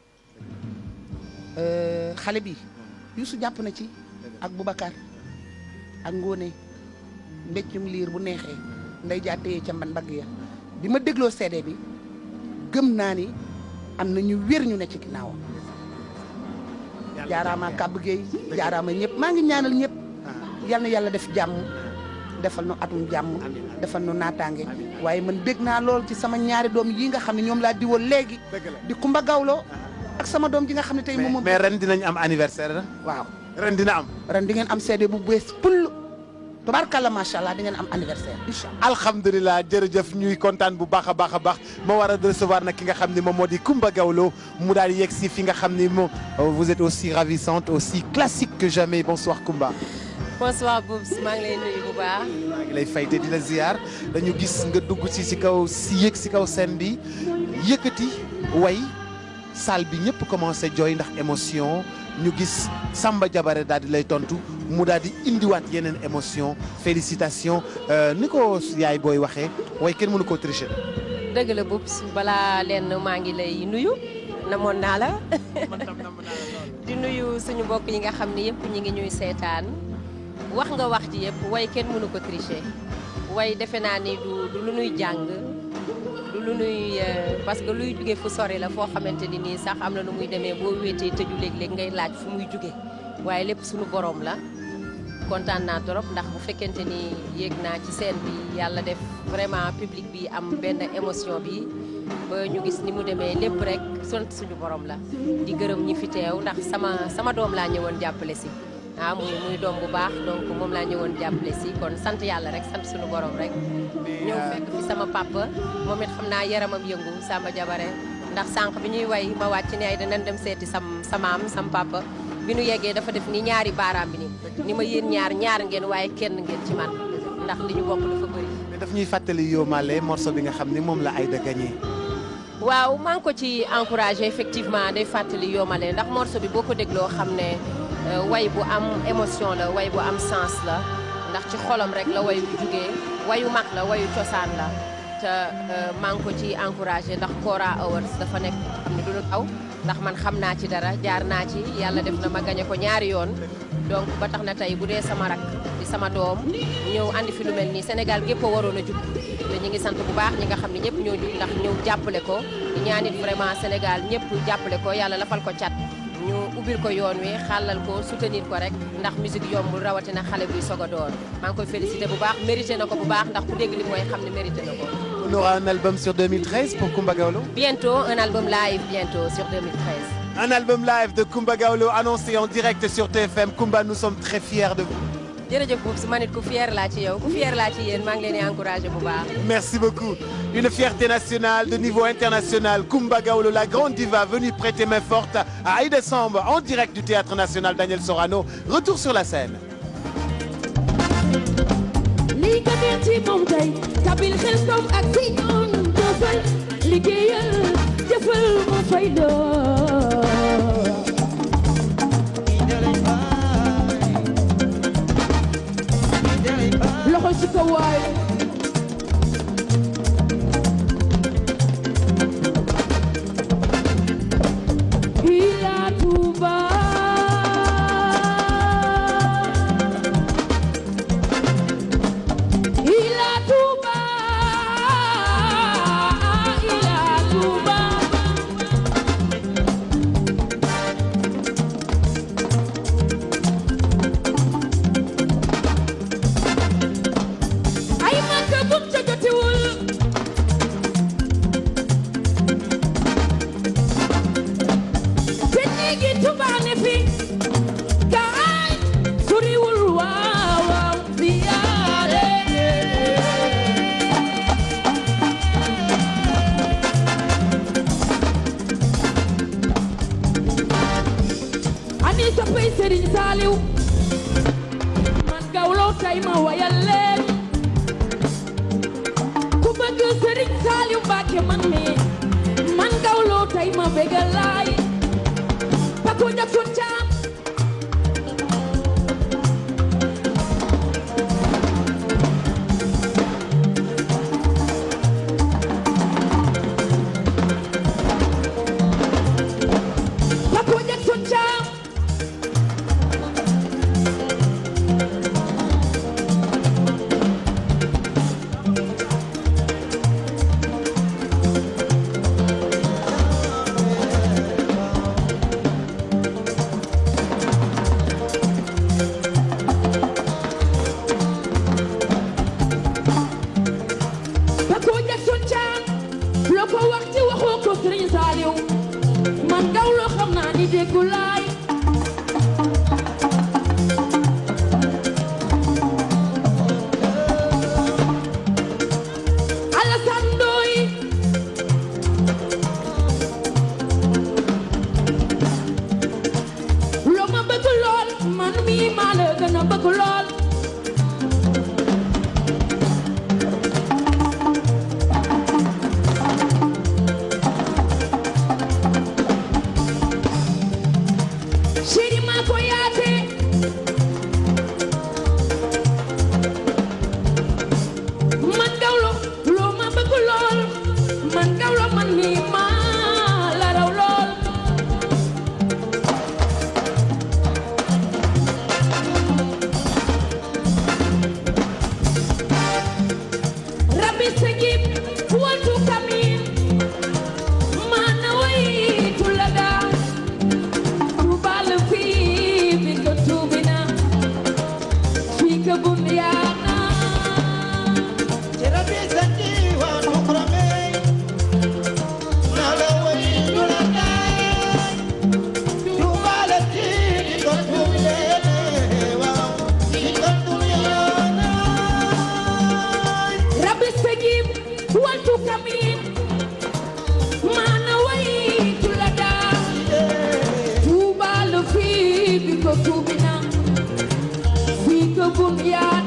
xale bi yuusu jàpp na ci ak Boubacar ak Ngóone mbeccum liir bu neexee nday jaa téye ca mban mbagg ya bi ma dégloo CD bi gëm naa ni am na ñu wér ñu ne ci ginnaawam jaaraama kàbb géey jaaraama ñëpp maa ngi ñaanal ñëpp yal na yàlla def jàmm defal nu atum jàmm defal nu naataange waaye man bég naa lool ci sama ñaari doom yi nga xam ne ñoom laa diwoon léegi di Kumba Gawlo ak sama doom ji nga xam ne tey moom moom mais ren dinañ am anniversaire waaw ren dina am ren di ngeen am CD bu bees pull tubaarkàlla macha allah di ngeen am anniversaire incha allah. alhamdulilah jërëjëf ñuy kontaan bu baax a baax a baax ma war a recevoir nag ki nga xam ne moom moo di Coumba Gawlo mu daal di yegg si fi nga xam ni moom vous êtes aussi ravissante aussi classique que jamais bonsoir Coumba. bonsoir Boubs maa ngi lay nuyu bu baax. maa ngi lay fay te di la ziar dañu gis nga dugg si si kaw si yëg si kaw scène bi yëkkati way salle bi ñëpp commencé jooy ndax émotion ñu gis Samba Jabare daal di lay tontu mu daal di indiwaat yeneen émotion félicitations ni ko yaay booy waxee way kenn mënu koo tricher. dëgg la Boubs balaa leen maa ngi lay nuyu namoon naa la di nuyu suñu mbokk yi nga xam ne yëpp ñi ngi ñuy seetaan wax nga wax ji yëpp way kenn mënu ko tricher way defe naa ni du du lu nuy jàng du lu nuy parce que luy jóge fu sori la foo xamante ni nii sax am na nu muy demee boo wéetee tëju léeg-léeg ngay laaj fu muy jóge waaye lépp suñu borom la kontaan naa trop ndax bu fekkente ni yéeg naa ci scène bi yàlla def vraiment public bi am benn émotion bi ba ñu gis ni mu demee lépp rek sant suñu borom la di gërëm ñi fi teew ndax sama sama doom laa ñëwoon jàppale si ah muy muy doom bu baax donc moom laa ñëwoon jàppale si kon sant yàlla rek sant suñu borom rek ñëw fekk fi sama papa moom it xam naa yaramam yëngu Samba Jabare ndax sànq bi ñuy way ma wàcc ne ay danañ dem seeti sam samaam sam papa bi nu yeggee dafa def ni ñaari baaraam bi ni ni ma yéen ñaar ñaar ngeen waaye kenn ngeen ci man ndax li ñu bokk dafa bëri mais daf ñuy fàttali Yo Malé morceau bi nga xam ni moom la Aïda gagné. waaw maa ngi ko ci encouragé effectivement day fàttali Yo Malé ndax morceau bi boo ko dégloo xam ne way bu am émotion la way bu am sens la ndax ci xolam rek la way bu jugee wayu mag la wayu cosaan la te maa ngi ko ci encouragé ndax Kora Awards dafa nekk xam ne du lu aw ndax man xam naa ci dara jaar naa ci yàlla def na ma gañe ko ñaari yoon donc ba tax na tey bu dee sama rak di sama doom ñëw andi fi lu mel nii Sénégal gépp a waroon a jug te ñi ngi sant bu baax ñi nga xam ne ñëpp ñoo jug ndax ñëw jàppale ko di ñaanit vraiment Sénégal ñëpp jàppale ko yàlla lafal ko cat ñu ubbil ko yoon wi xàllal ko soutenir ko rek ndax musique yombul rawatina xale buy soog a door maa ngi koy félicité bu baax mérité na ko bu baax ndax ku dégg li mooy xam ne mérité na ko. On aura un album sur 2013 pour Coumba Gawlo. bientôt un album live bientôt sur 2013. Un album live de Coumba Gawlo annoncé en direct sur TFM Coumba nous sommes très fiers de vous. jërëjëf Boubs ma nit ku fier laa ci yow ku fier laa ci yéen maa ngi leen di encouragé bu baax. Merci beaucoup. Une fierté nationale de niveau international. Coumba Gawlo, la grande diva venue prêter main forte à Aïda Samb en direct du Théâtre National Daniel Sorano. Retour sur la scène. lii ka neex ci moom tey kabil xel kom ak si ñoon jëfal liggéeyal jëfal mu fay loo loxo ci kaw waay ila Touba ila Touba ila Touba ay Makka bum ca jotiwul te néegi Touba ne fi kaay soriwul waaw waaw ziyaare ani soppay Serigne Saliou man Gawlo tay ma wayal leen ku bëgg Serigne Saliou Mbacké man mi man Gawlo tay ma bégal laay Paco Jackson Thiam Paco Jackson Thiam ko tuubi na fii ko bun yaa